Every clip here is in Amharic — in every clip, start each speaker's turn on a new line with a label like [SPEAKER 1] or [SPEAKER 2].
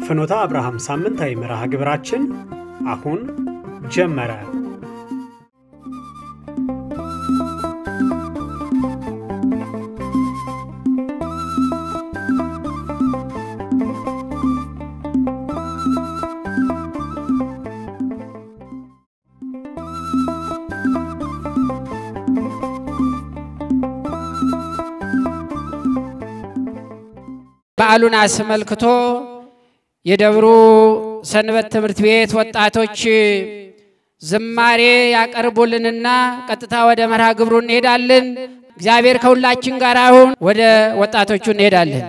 [SPEAKER 1] የፍኖተ አብርሃም ሳምንታዊ መርሃ ግብራችን አሁን ጀመረ።
[SPEAKER 2] በዓሉን አስመልክቶ የደብሩ ሰንበት ትምህርት ቤት ወጣቶች ዝማሬ ያቀርቡልንና ቀጥታ ወደ መርሃ ግብሩ እንሄዳለን። እግዚአብሔር ከሁላችን ጋር አሁን ወደ ወጣቶቹ እንሄዳለን።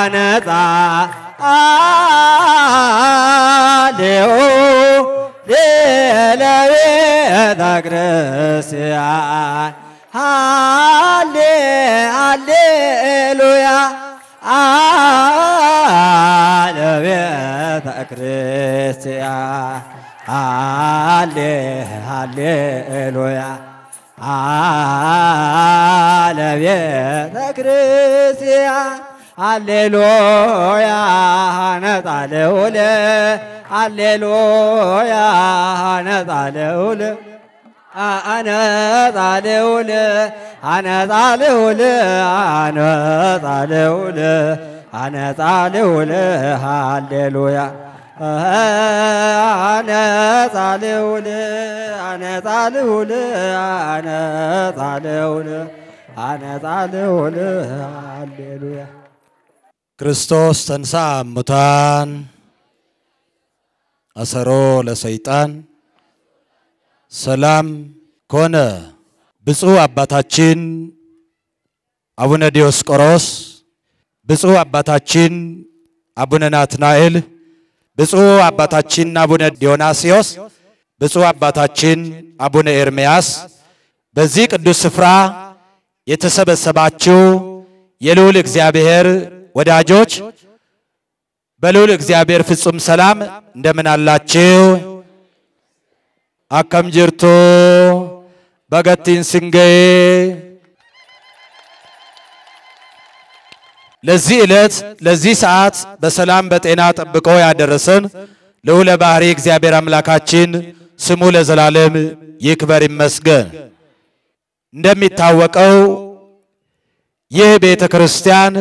[SPEAKER 3] አነጻ አሌው ለቤተ ክርስቲያን ሃሌ ሃሌሉያ ለቤተ ክርስቲያን ሃሌ ሃሌሉያ ለቤተ ክርስቲያን ሃሌሉያ ነጻ ልዑል ሃሌሉያ ነጻ ልዑል አነጻ ልዑል አነጻ ልዑል አነጻ ልዑል አነጻ ልዑል ሃሌሉያ አነጻ ልዑል አነጻ ልዑል አነጻ ልዑል አነጻ ልዑል ሃሌሉያ
[SPEAKER 4] ክርስቶስ ተንሥአ እሙታን አሰሮ ለሰይጣን ሰላም ኮነ። ብፁዕ አባታችን አቡነ ዲዮስቆሮስ፣ ብፁዕ አባታችን አቡነ ናትናኤል፣ ብፁዕ አባታችን አቡነ ዲዮናስዮስ፣ ብፁዕ አባታችን አቡነ ኤርምያስ በዚህ ቅዱስ ስፍራ የተሰበሰባችሁ የልዑል እግዚአብሔር ወዳጆች በልዑል እግዚአብሔር ፍጹም ሰላም እንደምን አላችሁ? አከም ጅርቱ በገቲን ስንገዬ ለዚህ ዕለት ለዚህ ሰዓት በሰላም በጤና ጠብቆ ያደረሰን ልዑለ ባሕሪ እግዚአብሔር አምላካችን ስሙ ለዘላለም ይክበር ይመስገን። እንደሚታወቀው ይህ ቤተ ክርስቲያን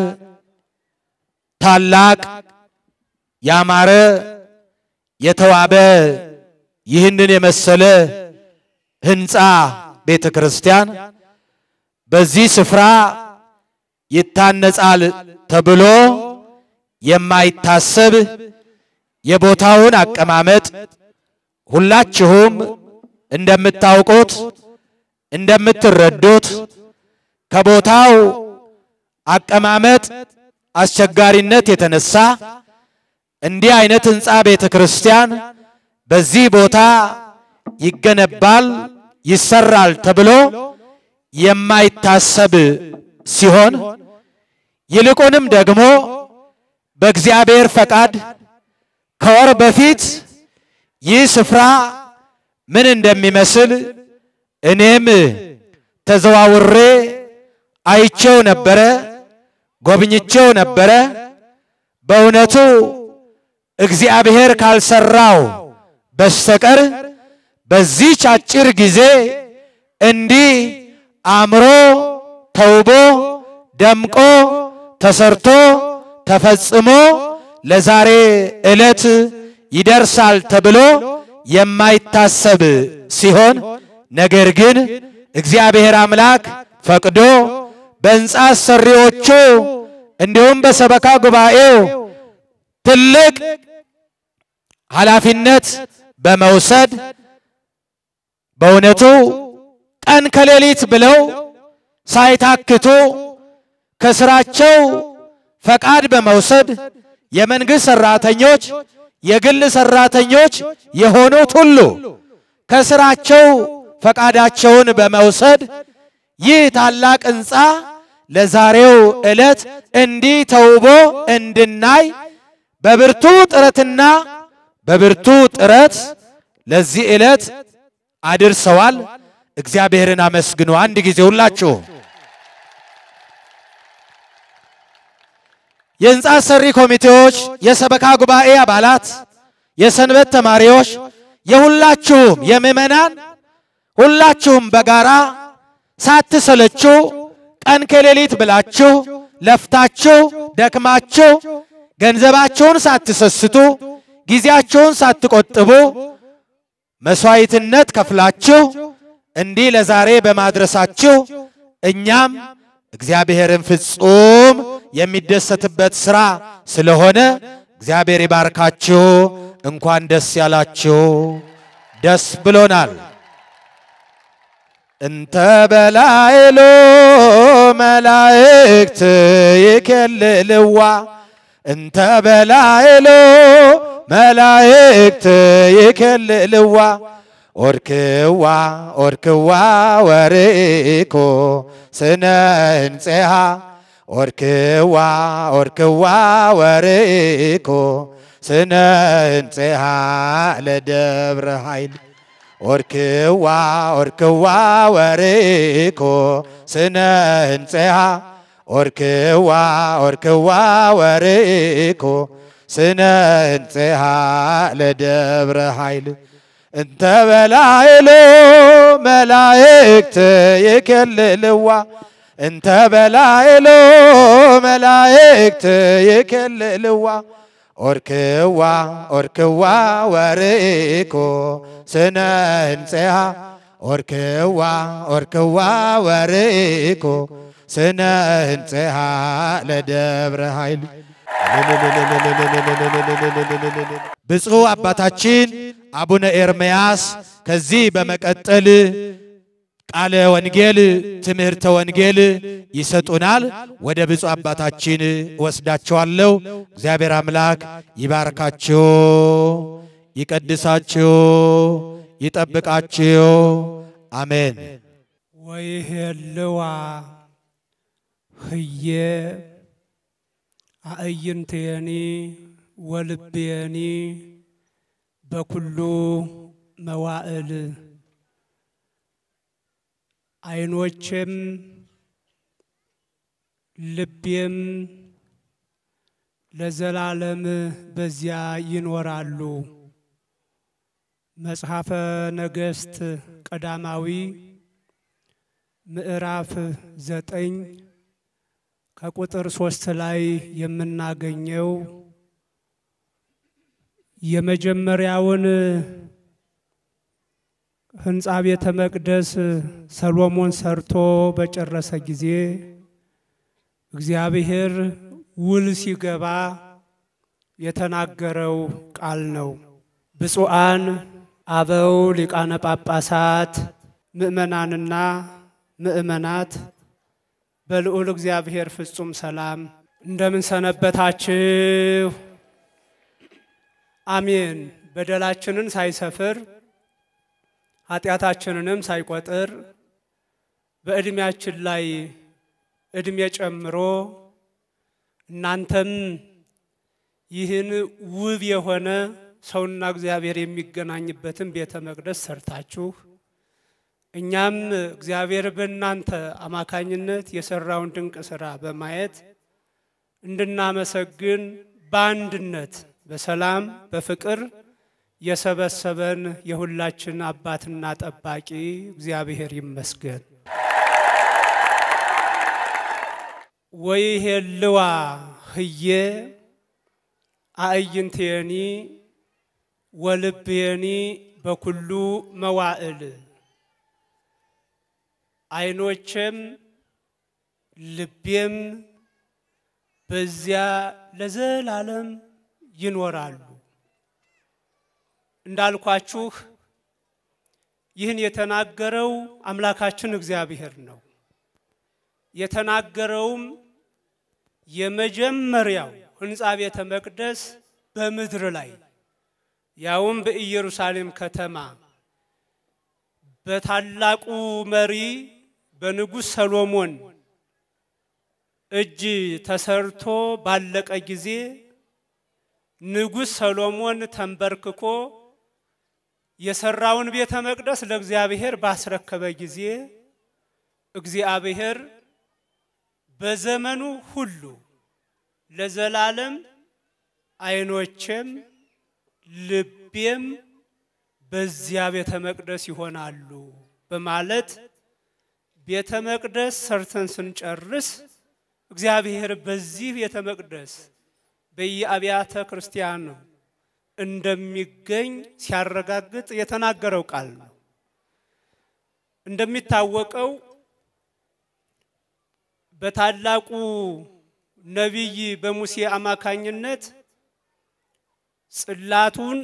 [SPEAKER 4] ታላቅ ያማረ የተዋበ ይህንን የመሰለ ሕንፃ ቤተ ክርስቲያን በዚህ ስፍራ ይታነጻል ተብሎ የማይታሰብ የቦታውን አቀማመጥ ሁላችሁም እንደምታውቁት እንደምትረዱት ከቦታው አቀማመጥ አስቸጋሪነት የተነሳ እንዲህ አይነት ሕንፃ ቤተ ክርስቲያን በዚህ ቦታ ይገነባል ይሰራል ተብሎ የማይታሰብ ሲሆን ይልቁንም ደግሞ በእግዚአብሔር ፈቃድ ከወር በፊት ይህ ስፍራ ምን እንደሚመስል እኔም ተዘዋውሬ አይቼው ነበረ፣ ጎብኝቼው ነበረ። በእውነቱ እግዚአብሔር ካልሰራው በስተቀር በዚህች አጭር ጊዜ እንዲህ አምሮ ተውቦ ደምቆ ተሰርቶ ተፈጽሞ ለዛሬ ዕለት ይደርሳል ተብሎ የማይታሰብ ሲሆን ነገር ግን እግዚአብሔር አምላክ ፈቅዶ በሕንፃ አሰሪዎቹ እንዲሁም በሰበካ ጉባኤው ትልቅ ኃላፊነት በመውሰድ በእውነቱ ቀን ከሌሊት ብለው ሳይታክቱ ከስራቸው ፈቃድ በመውሰድ የመንግሥት ሰራተኞች፣ የግል ሰራተኞች የሆኑት ሁሉ ከስራቸው ፈቃዳቸውን በመውሰድ ይህ ታላቅ ሕንፃ ለዛሬው ዕለት እንዲህ ተውቦ እንድናይ በብርቱ ጥረትና በብርቱ ጥረት ለዚህ ዕለት አድርሰዋል። እግዚአብሔርን አመስግኑ። አንድ ጊዜ ሁላችሁ የሕንፃ ሰሪ ኮሚቴዎች፣ የሰበካ ጉባኤ አባላት፣ የሰንበት ተማሪዎች፣ የሁላችሁም የምዕመናን ሁላችሁም በጋራ ሳትሰለችሁ ቀን ከሌሊት ብላችሁ ለፍታችሁ ደክማችሁ ገንዘባችሁን ሳትሰስቱ ጊዜያችሁን ሳትቆጥቡ መስዋዕትነት ከፍላችሁ እንዲህ ለዛሬ በማድረሳችሁ እኛም እግዚአብሔርን ፍጹም የሚደሰትበት ሥራ ስለሆነ እግዚአብሔር ይባርካችሁ። እንኳን ደስ ያላችሁ። ደስ ብሎናል። እንተ በላይሎ መላእክት ይኬልልዋ እንተ በላይሎ መላእክት ይከልልዋ ኦርክዋ ኦርክዋ ወርኢኮ ስነ እንፄሃ ኦርክዋ ኦርክዋ ወርኢኮ ስነ እንፄሃ ለደብረ ኃይል ኦርክዋ ኦርክዋ ወርኢኮ ስነ እንፄሃ ኦርክዋ ኦርክዋ ወርኢኮ ስነ እንፄሃ ለደብረ ኃይል እንተ በላይሎ መላእክት ይከልልዋ እንተ በላይሎ መላእክት ይከልልዋ ኦርክዋ ኦርክዋ ወርኢኮ ስነ እንፄሃ ኦርክዋ ኦርክዋ ወርኢኮ ስነ እንፄሃ ለደብረ ኃይል ብፁዕ አባታችን አቡነ ኤርምያስ ከዚህ በመቀጠል ቃለ ወንጌል ትምህርተ ወንጌል ይሰጡናል። ወደ ብፁዕ አባታችን ወስዳቸዋለሁ። እግዚአብሔር አምላክ ይባርካችሁ፣ ይቀድሳችሁ፣ ይጠብቃችሁ። አሜን።
[SPEAKER 5] ወይሄልዋ ህዬ አእይንትየኒ ወልቤኒ በኩሉ መዋዕል ዓይኖቼም ልቤም ለዘላለም በዚያ ይኖራሉ። መጽሐፈ ነገሥት ቀዳማዊ ምዕራፍ ዘጠኝ ከቁጥር ሶስት ላይ የምናገኘው የመጀመሪያውን ሕንፃ ቤተ መቅደስ ሰሎሞን ሰርቶ በጨረሰ ጊዜ እግዚአብሔር ውል ሲገባ የተናገረው ቃል ነው። ብፁዓን አበው ሊቃነ ጳጳሳት፣ ምእመናንና ምእመናት በልዑል እግዚአብሔር ፍጹም ሰላም እንደምን ሰነበታችሁ? አሜን። በደላችንን ሳይሰፍር ኃጢአታችንንም ሳይቆጥር በዕድሜያችን ላይ ዕድሜ ጨምሮ እናንተም ይህን ውብ የሆነ ሰውና እግዚአብሔር የሚገናኝበትን ቤተ መቅደስ ሰርታችሁ እኛም እግዚአብሔር በእናንተ አማካኝነት የሰራውን ድንቅ ስራ በማየት እንድናመሰግን በአንድነት በሰላም በፍቅር የሰበሰበን የሁላችን አባትና ጠባቂ እግዚአብሔር ይመስገን። ወይሄልዋ ህዬ አእይንቴኒ ወልቤኒ በኩሉ መዋዕል ዓይኖቼም ልቤም በዚያ ለዘላለም ይኖራሉ። እንዳልኳችሁ ይህን የተናገረው አምላካችን እግዚአብሔር ነው። የተናገረውም የመጀመሪያው ሕንፃ ቤተ መቅደስ በምድር ላይ ያውም በኢየሩሳሌም ከተማ በታላቁ መሪ በንጉሥ ሰሎሞን እጅ ተሰርቶ ባለቀ ጊዜ ንጉሥ ሰሎሞን ተንበርክኮ የሰራውን ቤተ መቅደስ ለእግዚአብሔር ባስረከበ ጊዜ እግዚአብሔር በዘመኑ ሁሉ ለዘላለም ዓይኖቼም ልቤም በዚያ ቤተ መቅደስ ይሆናሉ በማለት ቤተ መቅደስ ሰርተን ስንጨርስ እግዚአብሔር በዚህ ቤተ መቅደስ በየአብያተ ክርስቲያኑ እንደሚገኝ ሲያረጋግጥ የተናገረው ቃል ነው። እንደሚታወቀው በታላቁ ነቢይ በሙሴ አማካኝነት ጽላቱን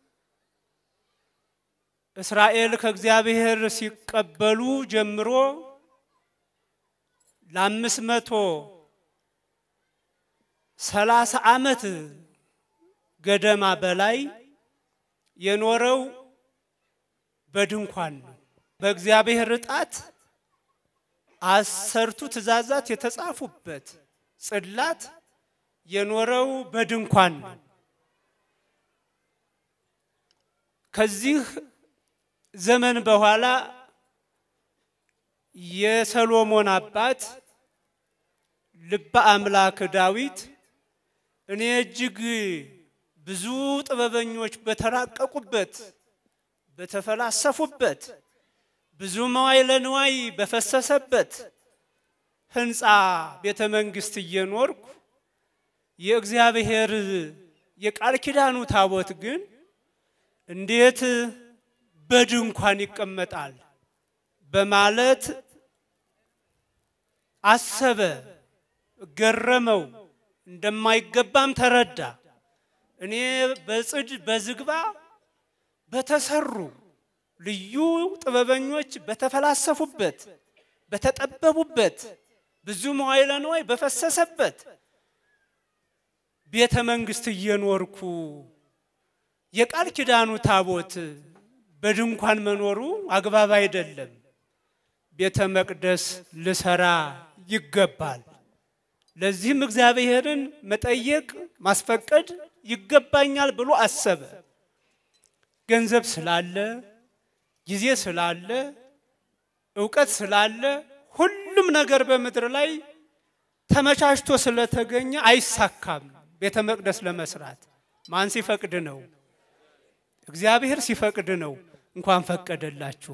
[SPEAKER 5] እስራኤል ከእግዚአብሔር ሲቀበሉ ጀምሮ ለአምስት መቶ ሰላሳ ዓመት ገደማ በላይ የኖረው በድንኳን ነው። በእግዚአብሔር ጣት አሰርቱ ትእዛዛት የተጻፉበት ጽላት የኖረው በድንኳን ነው። ከዚህ ዘመን በኋላ የሰሎሞን አባት ልበ አምላክ ዳዊት እኔ እጅግ ብዙ ጥበበኞች በተራቀቁበት በተፈላሰፉበት ብዙ መዋዕለ ንዋይ በፈሰሰበት ሕንፃ ቤተ መንግሥት እየኖርኩ የእግዚአብሔር የቃል ኪዳኑ ታቦት ግን እንዴት በድንኳን ይቀመጣል በማለት አሰበ፣ ገረመው፣ እንደማይገባም ተረዳ። እኔ በጽድ በዝግባ በተሰሩ ልዩ ጥበበኞች በተፈላሰፉበት በተጠበቡበት ብዙ መዋዕለ ንዋይ በፈሰሰበት ቤተ መንግሥት እየኖርኩ የቃል ኪዳኑ ታቦት በድንኳን መኖሩ አግባብ አይደለም። ቤተ መቅደስ ልሰራ ይገባል። ለዚህም እግዚአብሔርን መጠየቅ ማስፈቀድ ይገባኛል ብሎ አሰበ። ገንዘብ ስላለ፣ ጊዜ ስላለ፣ እውቀት ስላለ ሁሉም ነገር በምድር ላይ ተመቻችቶ ስለተገኘ አይሳካም። ቤተ መቅደስ ለመስራት ማን ሲፈቅድ ነው? እግዚአብሔር ሲፈቅድ ነው። እንኳን ፈቀደላችሁ።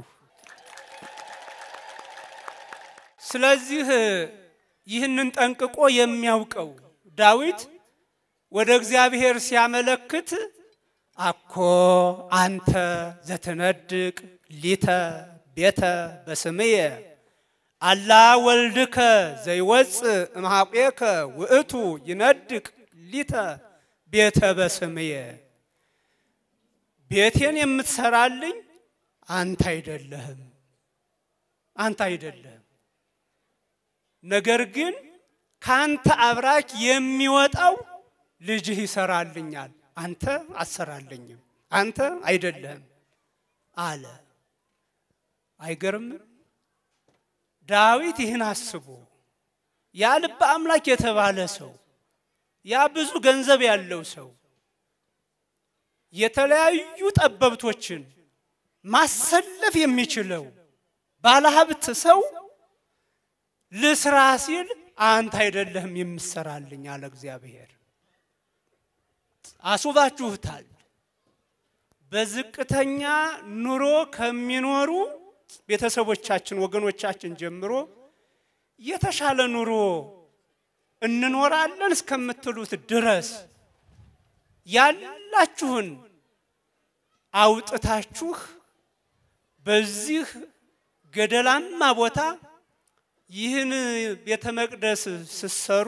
[SPEAKER 5] ስለዚህ ይህንን ጠንቅቆ የሚያውቀው ዳዊት ወደ እግዚአብሔር ሲያመለክት አኮ አንተ ዘትነድቅ ሊተ ቤተ በስምየ አላ ወልድከ ዘይወፅእ እምኀቤከ ውእቱ ይነድቅ ሊተ ቤተ በስምየ ቤቴን የምትሰራልኝ አንተ አይደለህም፣ አንተ አይደለህም። ነገር ግን ካንተ አብራክ የሚወጣው ልጅህ ይሰራልኛል፣ አንተ አሰራልኝም፣ አንተ አይደለህም አለ። አይገርምም? ዳዊት ይህን አስቦ ያ ልበ አምላክ የተባለ ሰው ያ ብዙ ገንዘብ ያለው ሰው የተለያዩ ጠበብቶችን ማሰለፍ የሚችለው ባለሀብት ሰው ልስራ ሲል አንተ አይደለህም የምሰራልኝ አለ እግዚአብሔር። አስውባችሁታል። በዝቅተኛ ኑሮ ከሚኖሩ ቤተሰቦቻችን ወገኖቻችን ጀምሮ የተሻለ ኑሮ እንኖራለን እስከምትሉት ድረስ ያላችሁን አውጥታችሁ በዚህ ገደላማ ቦታ ይህን ቤተ መቅደስ ስትሰሩ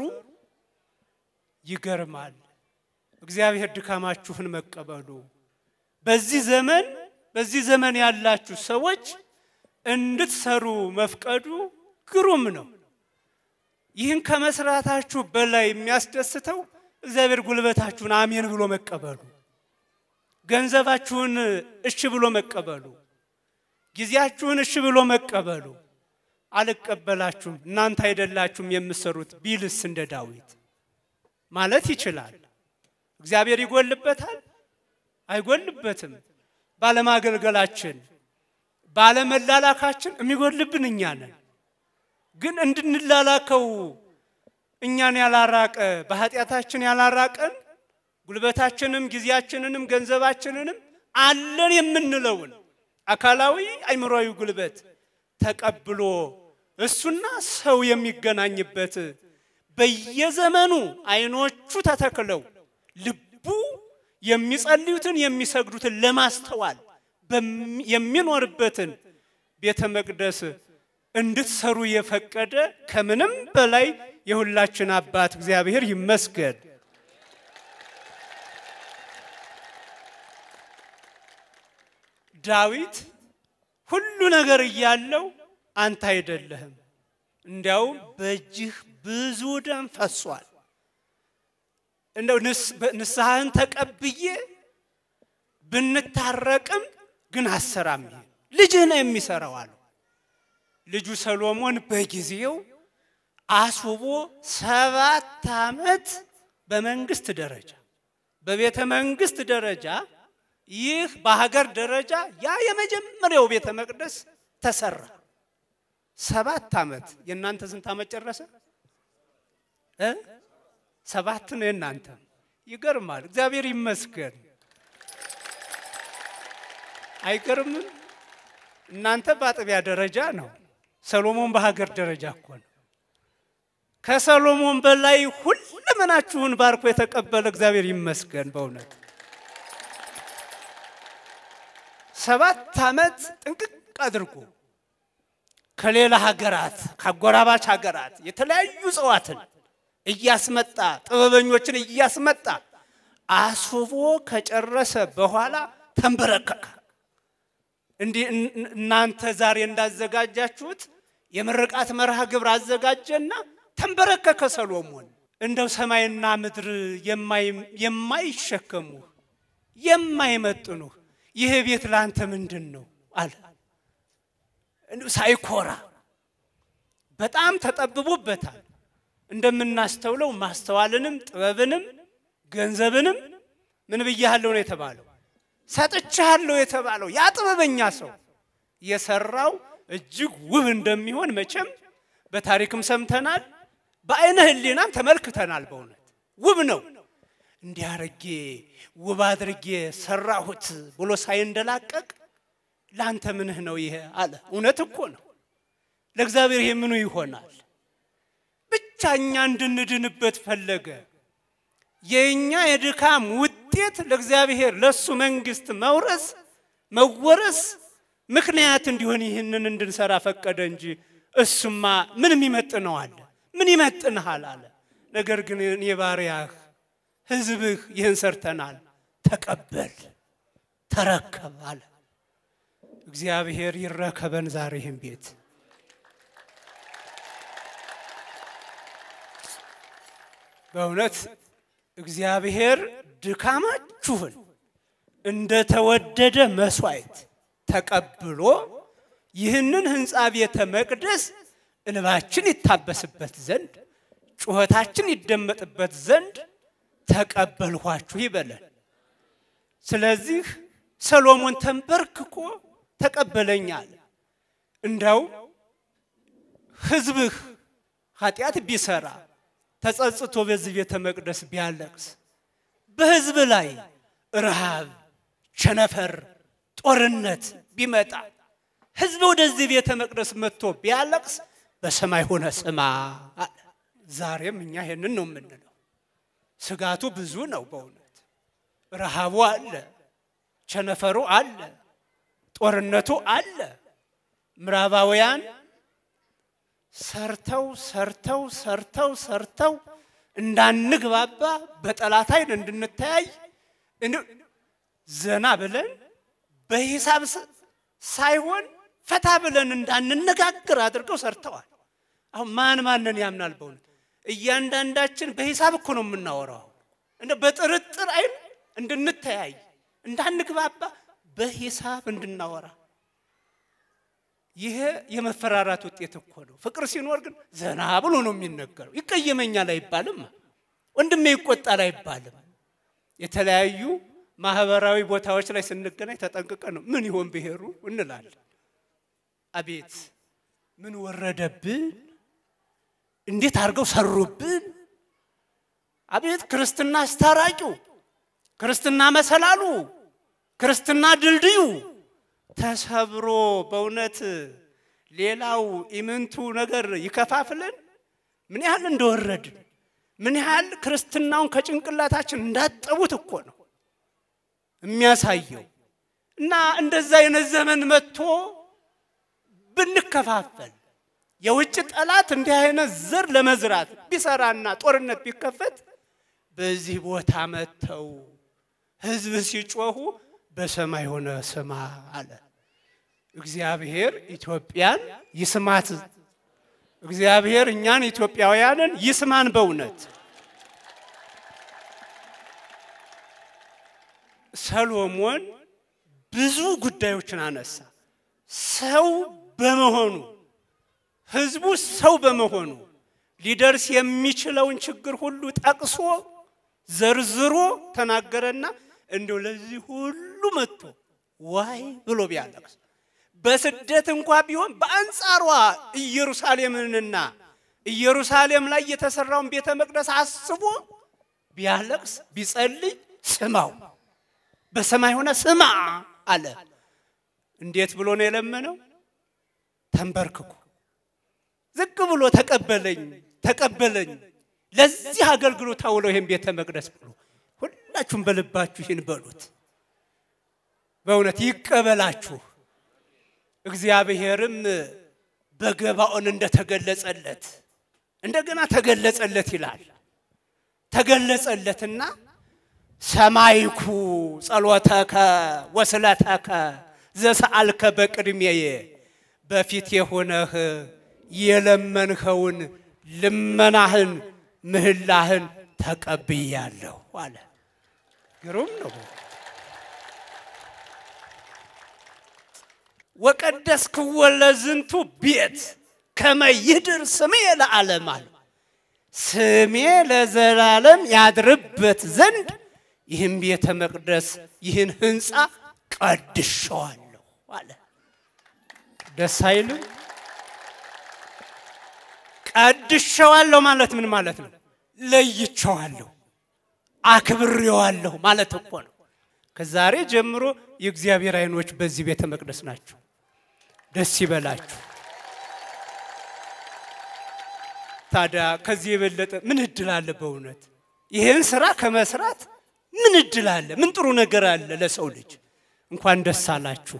[SPEAKER 5] ይገርማል። እግዚአብሔር ድካማችሁን መቀበሉ በዚህ ዘመን በዚህ ዘመን ያላችሁ ሰዎች እንድትሰሩ መፍቀዱ ግሩም ነው። ይህን ከመስራታችሁ በላይ የሚያስደስተው እግዚአብሔር ጉልበታችሁን አሜን ብሎ መቀበሉ፣ ገንዘባችሁን እሺ ብሎ መቀበሉ፣ ጊዜያችሁን እሺ ብሎ መቀበሉ። አልቀበላችሁም እናንተ አይደላችሁም የምትሰሩት ቢልስ እንደ ዳዊት ማለት ይችላል። እግዚአብሔር ይጎልበታል? አይጎልበትም። ባለማገልገላችን ባለመላላካችን የሚጎልብን እኛ ነን። ግን እንድንላላከው እኛን ያላራቀ በኃጢአታችን ያላራቀን ጉልበታችንም ጊዜያችንንም ገንዘባችንንም አለን የምንለውን አካላዊ አይምሮዊ ጉልበት ተቀብሎ እሱና ሰው የሚገናኝበት በየዘመኑ አይኖቹ ተተክለው ልቡ የሚጸልዩትን የሚሰግዱትን ለማስተዋል የሚኖርበትን ቤተ መቅደስ እንድትሰሩ የፈቀደ ከምንም በላይ የሁላችን አባት እግዚአብሔር ይመስገን። ዳዊት ሁሉ ነገር እያለው አንተ አይደለህም፣ እንዲያውም በእጅህ ብዙ ደም ፈሷል። እንደው ንስሐህን ተቀብዬ ብንታረቅም ግን አሰራም ይሄ ልጅህ ነው የሚሰራው አሉ። ልጁ ሰሎሞን በጊዜው አስውቦ ሰባት ዓመት በመንግስት ደረጃ በቤተ መንግስት ደረጃ ይህ በሀገር ደረጃ ያ የመጀመሪያው ቤተ መቅደስ ተሰራ። ሰባት ዓመት የእናንተ ስንት ዓመት ጨረሰ? እ ሰባት ነው የእናንተ። ይገርማል። እግዚአብሔር ይመስገን። አይገርምም? እናንተ በአጥቢያ ደረጃ ነው፣ ሰሎሞን በሀገር ደረጃ እኮ ነው። ከሰሎሞን በላይ ሁለመናችሁን ባርኮ የተቀበለ እግዚአብሔር ይመስገን በእውነት ሰባት ዓመት ጥንቅቅ አድርጎ ከሌላ ሀገራት ከአጎራባች ሀገራት የተለያዩ እጽዋትን እያስመጣ ጥበበኞችን እያስመጣ አስውቦ ከጨረሰ በኋላ ተንበረከከ። እንዲህ እናንተ ዛሬ እንዳዘጋጃችሁት የምርቃት መርሃ ግብር አዘጋጀና ተንበረከከ ሰሎሞን። እንደው ሰማይና ምድር የማይሸከሙህ የማይመጥኑህ ይህ ቤት ለአንተ ምንድን ነው አለ። ሳይኮራ በጣም ተጠብቦበታል። እንደምናስተውለው ማስተዋልንም ጥበብንም ገንዘብንም ምን ብያለሁ ነው የተባለው፣ ሰጥቻለሁ የተባለው ያ ጥበበኛ ሰው የሰራው እጅግ ውብ እንደሚሆን መቼም በታሪክም ሰምተናል፣ በአይነ ሕሊናም ተመልክተናል። በእውነት ውብ ነው። እንዲህ አድርጌ ውብ አድርጌ ሰራሁት ብሎ ሳይንደላቀቅ ለአንተ ምንህ ነው ይሄ አለ። እውነት እኮ ነው። ለእግዚአብሔር ይሄ ምኑ ይሆናል? ብቻ እኛ እንድንድንበት ፈለገ። የእኛ የድካም ውጤት ለእግዚአብሔር ለእሱ መንግስት መውረስ መወረስ ምክንያት እንዲሆን ይህንን እንድንሰራ ፈቀደ እንጂ እሱማ ምንም ይመጥነዋል? ምን ይመጥንሃል አለ። ነገር ግን እኔ ባሪያህ ህዝብህ ይህን ሰርተናል፣ ተቀበል፣ ተረከብ አለ። እግዚአብሔር ይረከበን ዛሬ ይህን ቤት በእውነት እግዚአብሔር ድካማችሁን እንደተወደደ መስዋዕት ተቀብሎ ይህንን ህንፃ ቤተ መቅደስ እንባችን ይታበስበት ዘንድ ጩኸታችን ይደመጥበት ዘንድ ተቀበልኋችሁ ይበለን። ስለዚህ ሰሎሞን ተንበርክኮ ተቀበለኛል። እንደው ህዝብህ ኃጢአት ቢሰራ ተጸጽቶ በዚህ ቤተ መቅደስ ቢያለቅስ በህዝብ ላይ ረሃብ፣ ቸነፈር፣ ጦርነት ቢመጣ ህዝብ ወደዚህ ቤተ መቅደስ መጥቶ ቢያለቅስ በሰማይ ሆነ ስማ አለ። ዛሬም እኛ ይሄንን ነው የምንለው። ስጋቱ ብዙ ነው በእውነት ረሃቡ አለ፣ ቸነፈሩ አለ፣ ጦርነቱ አለ። ምዕራባውያን ሰርተው ሰርተው ሰርተው ሰርተው እንዳንግባባ በጠላት አይን እንድንተያይ ዘና ብለን በሂሳብ ሳይሆን ፈታ ብለን እንዳንነጋገር አድርገው ሰርተዋል። አሁን ማን ማንን ያምናል? በእውነት እያንዳንዳችን በሂሳብ እኮ ነው የምናወራው። እንደ በጥርጥር አይን እንድንተያይ እንዳንግባባ በሂሳብ እንድናወራ ይሄ የመፈራራት ውጤት እኮ ነው። ፍቅር ሲኖር ግን ዘና ብሎ ነው የሚነገረው። ይቀየመኛል አይባልም፣ ወንድሜ ይቆጣል አይባልም። የተለያዩ ማህበራዊ ቦታዎች ላይ ስንገናኝ ተጠንቅቀን ነው ምን ይሆን ብሔሩ እንላለን። አቤት ምን ወረደብን፣ እንዴት አድርገው ሰሩብን። አቤት ክርስትና አስታራቂው፣ ክርስትና መሰላሉ፣ ክርስትና ድልድዩ ተሰብሮ በእውነት ሌላው ኢምንቱ ነገር ይከፋፍለን። ምን ያህል እንደወረድን ምን ያህል ክርስትናውን ከጭንቅላታችን እንዳጠቡት እኮ ነው የሚያሳየው። እና እንደዛ አይነት ዘመን መጥቶ ብንከፋፈል የውጭ ጠላት እንዲህ አይነት ዘር ለመዝራት ቢሰራና ጦርነት ቢከፈት በዚህ ቦታ መጥተው ህዝብ ሲጮሁ በሰማይ ሆነ ስማ አለ። እግዚአብሔር ኢትዮጵያን ይስማት። እግዚአብሔር እኛን ኢትዮጵያውያንን ይስማን። በእውነት ሰሎሞን ብዙ ጉዳዮችን አነሳ። ሰው በመሆኑ ህዝቡ ሰው በመሆኑ ሊደርስ የሚችለውን ችግር ሁሉ ጠቅሶ ዘርዝሮ ተናገረና እንደው ለዚህ ሁሉ መጥቶ ዋይ ብሎ ቢያለቅስ በስደት እንኳ ቢሆን በአንጻሯ ኢየሩሳሌምንና ኢየሩሳሌም ላይ የተሰራውን ቤተ መቅደስ አስቦ ቢያለቅስ ቢጸልይ ስማው፣ በሰማይ ሆነ ስማ አለ። እንዴት ብሎ ነው የለመነው? ተንበርክኮ ዝቅ ብሎ ተቀበለኝ ተቀበለኝ ለዚህ አገልግሎት አውለው ይህን ቤተ መቅደስ ብሎ ሁላችሁም በልባችሁ ይህን በሉት። በእውነት ይቀበላችሁ። እግዚአብሔርም በገባኦን እንደተገለጸለት እንደገና ተገለጸለት ይላል። ተገለጸለትና ሰማይኩ ጸሎተከ ወስለተከ ዘሰአልከ በቅድሜየ በፊት የሆነህ የለመንኸውን ልመናህን ምህላህን ተቀብያለሁ አለ። ግሩም ነው። ወቀደስክዎ ለዝንቱ ቤት ከመ ይድር ስሜ ለዓለም አለ። ስሜ ለዘላለም ያድርበት ዘንድ ይህን ቤተ መቅደስ ይህን ህንፃ ቀድሸዋለሁ አለ። ደስ አይልም? ቀድሸዋለሁ ማለት ምን ማለት ነው? ለይቸዋለሁ፣ አክብሬዋለሁ ማለት እኮ ነው። ከዛሬ ጀምሮ የእግዚአብሔር አይኖች በዚህ ቤተ መቅደስ ናቸው። ደስ ይበላችሁ። ታዲያ ከዚህ የበለጠ ምን እድል አለ? በእውነት ይህን ስራ ከመስራት ምን እድል አለ? ምን ጥሩ ነገር አለ ለሰው ልጅ? እንኳን ደስ አላችሁ።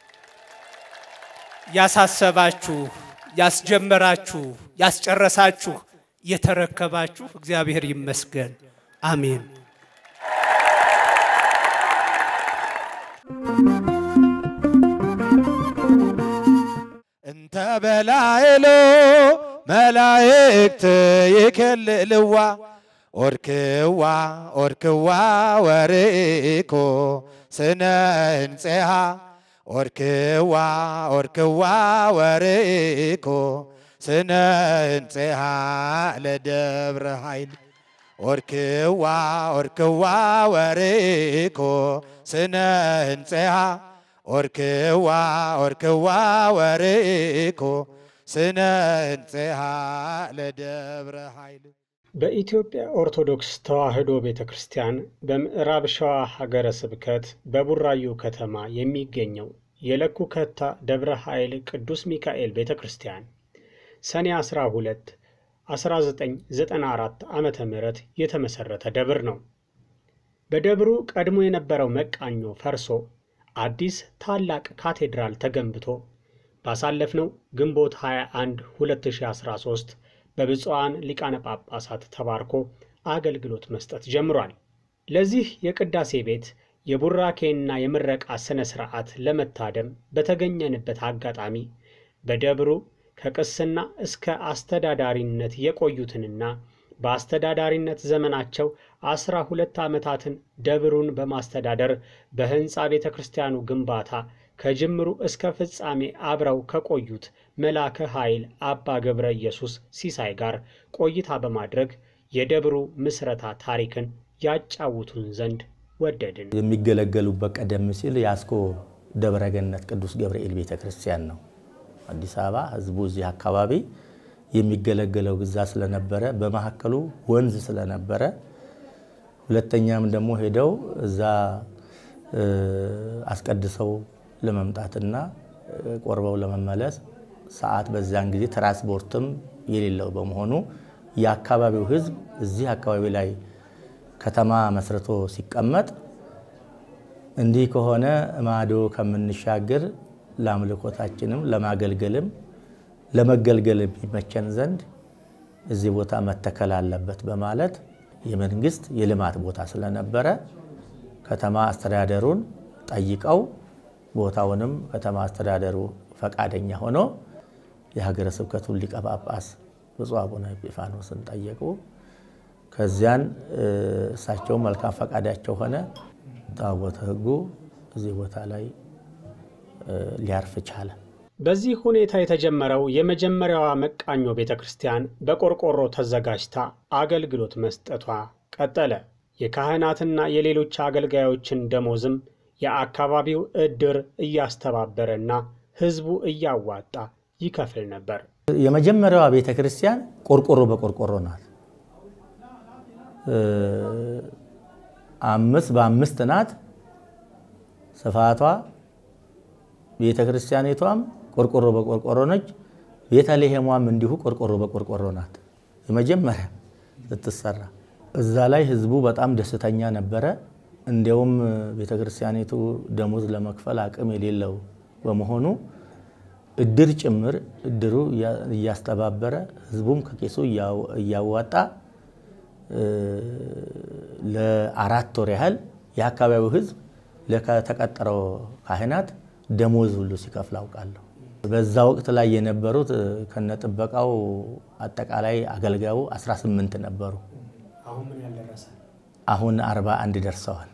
[SPEAKER 5] ያሳሰባችሁ፣ ያስጀመራችሁ፣ ያስጨረሳችሁ፣ የተረከባችሁ እግዚአብሔር ይመስገን። አሜን።
[SPEAKER 4] እንተ በላይሎ መላእክት ይከልልዋ ኦርክዋ ኦርክዋ ወርኢኮ ስነ እንፄሃ ኦርክዋ ኦርክዋ ወርኢኮ ስነ እንፄሃ ለደብረ ኃይል ኦርክዋ ኦርክዋ ወርኢኮ ስነ እንፄሃ ኦርክዋ ኦርክዋ ወርኢኮ ስነ እንፄሃ ለደብረ ኃይል
[SPEAKER 1] በኢትዮጵያ ኦርቶዶክስ ተዋሕዶ ቤተ ክርስቲያን በምዕራብ ሸዋ ሀገረ ስብከት በቡራዩ ከተማ የሚገኘው የለኩ ከታ ደብረ ኃይል ቅዱስ ሚካኤል ቤተ ክርስቲያን ሰኔ 12 1994 ዓ ም የተመሠረተ ደብር ነው። በደብሩ ቀድሞ የነበረው መቃኞ ፈርሶ አዲስ ታላቅ ካቴድራል ተገንብቶ ባሳለፍነው ግንቦት 21 2013 በብፁዓን ሊቃነ ጳጳሳት ተባርኮ አገልግሎት መስጠት ጀምሯል። ለዚህ የቅዳሴ ቤት የቡራኬና የምረቃ ሥነ ሥርዓት ለመታደም በተገኘንበት አጋጣሚ በደብሩ ከቅስና እስከ አስተዳዳሪነት የቆዩትንና በአስተዳዳሪነት ዘመናቸው አስራ ሁለት ዓመታትን ደብሩን በማስተዳደር በሕንፃ ቤተ ክርስቲያኑ ግንባታ ከጅምሩ እስከ ፍጻሜ አብረው ከቆዩት መላከ ኃይል አባ ገብረ ኢየሱስ ሲሳይ ጋር ቆይታ በማድረግ የደብሩ ምስረታ ታሪክን ያጫውቱን ዘንድ ወደድን።
[SPEAKER 6] የሚገለገሉበት ቀደም ሲል የአስኮ ደብረገነት ቅዱስ ገብርኤል ቤተ ክርስቲያን ነው። አዲስ አበባ ህዝቡ እዚህ አካባቢ የሚገለገለው ግዛ ስለነበረ በመካከሉ ወንዝ ስለነበረ ሁለተኛም ደግሞ ሄደው እዛ አስቀድሰው ለመምጣትና ቆርበው ለመመለስ ሰዓት በዚያን ጊዜ ትራንስፖርትም የሌለው በመሆኑ የአካባቢው ህዝብ እዚህ አካባቢ ላይ ከተማ መስርቶ ሲቀመጥ እንዲህ ከሆነ ማዶ ከምንሻገር ለአምልኮታችንም ለማገልገልም ለመገልገል የሚመቸን ዘንድ እዚህ ቦታ መተከል አለበት በማለት የመንግስት የልማት ቦታ ስለነበረ ከተማ አስተዳደሩን ጠይቀው ቦታውንም ከተማ አስተዳደሩ ፈቃደኛ ሆኖ የሀገረ ስብከቱን ሊቀ ጳጳስ ብፁዕ አቡነ ኤጲፋኖስን ጠየቁ። ከዚያን እሳቸው መልካም ፈቃዳቸው ሆነ። ታቦተ ሕጉ እዚህ ቦታ ላይ ሊያርፍ ቻለ።
[SPEAKER 1] በዚህ ሁኔታ የተጀመረው የመጀመሪያዋ መቃኞ ቤተ ክርስቲያን በቆርቆሮ ተዘጋጅታ አገልግሎት መስጠቷ ቀጠለ። የካህናትና የሌሎች አገልጋዮችን ደሞዝም የአካባቢው ዕድር እያስተባበረና ሕዝቡ እያዋጣ ይከፍል ነበር።
[SPEAKER 6] የመጀመሪያዋ ቤተ ክርስቲያን ቆርቆሮ በቆርቆሮ ናት። አምስት በአምስት ናት ስፋቷ። ቤተ ክርስቲያኒቷም ቆርቆሮ በቆርቆሮ ነች። ቤተልሔሟም እንዲሁ ቆርቆሮ በቆርቆሮ ናት። የመጀመሪያ ስትሰራ እዛ ላይ ህዝቡ በጣም ደስተኛ ነበረ። እንዲያውም ቤተ ክርስቲያኒቱ ደሞዝ ለመክፈል አቅም የሌለው በመሆኑ እድር ጭምር እድሩ እያስተባበረ ህዝቡም ከቄሱ እያዋጣ ለአራት ወር ያህል የአካባቢው ህዝብ ለተቀጠረው ካህናት ደሞዝ ሁሉ ሲከፍል አውቃለሁ። በዛ ወቅት ላይ የነበሩት ከነጥበቃው አጠቃላይ አገልጋዩ 18 ነበሩ። አሁን 41 ደርሰዋል።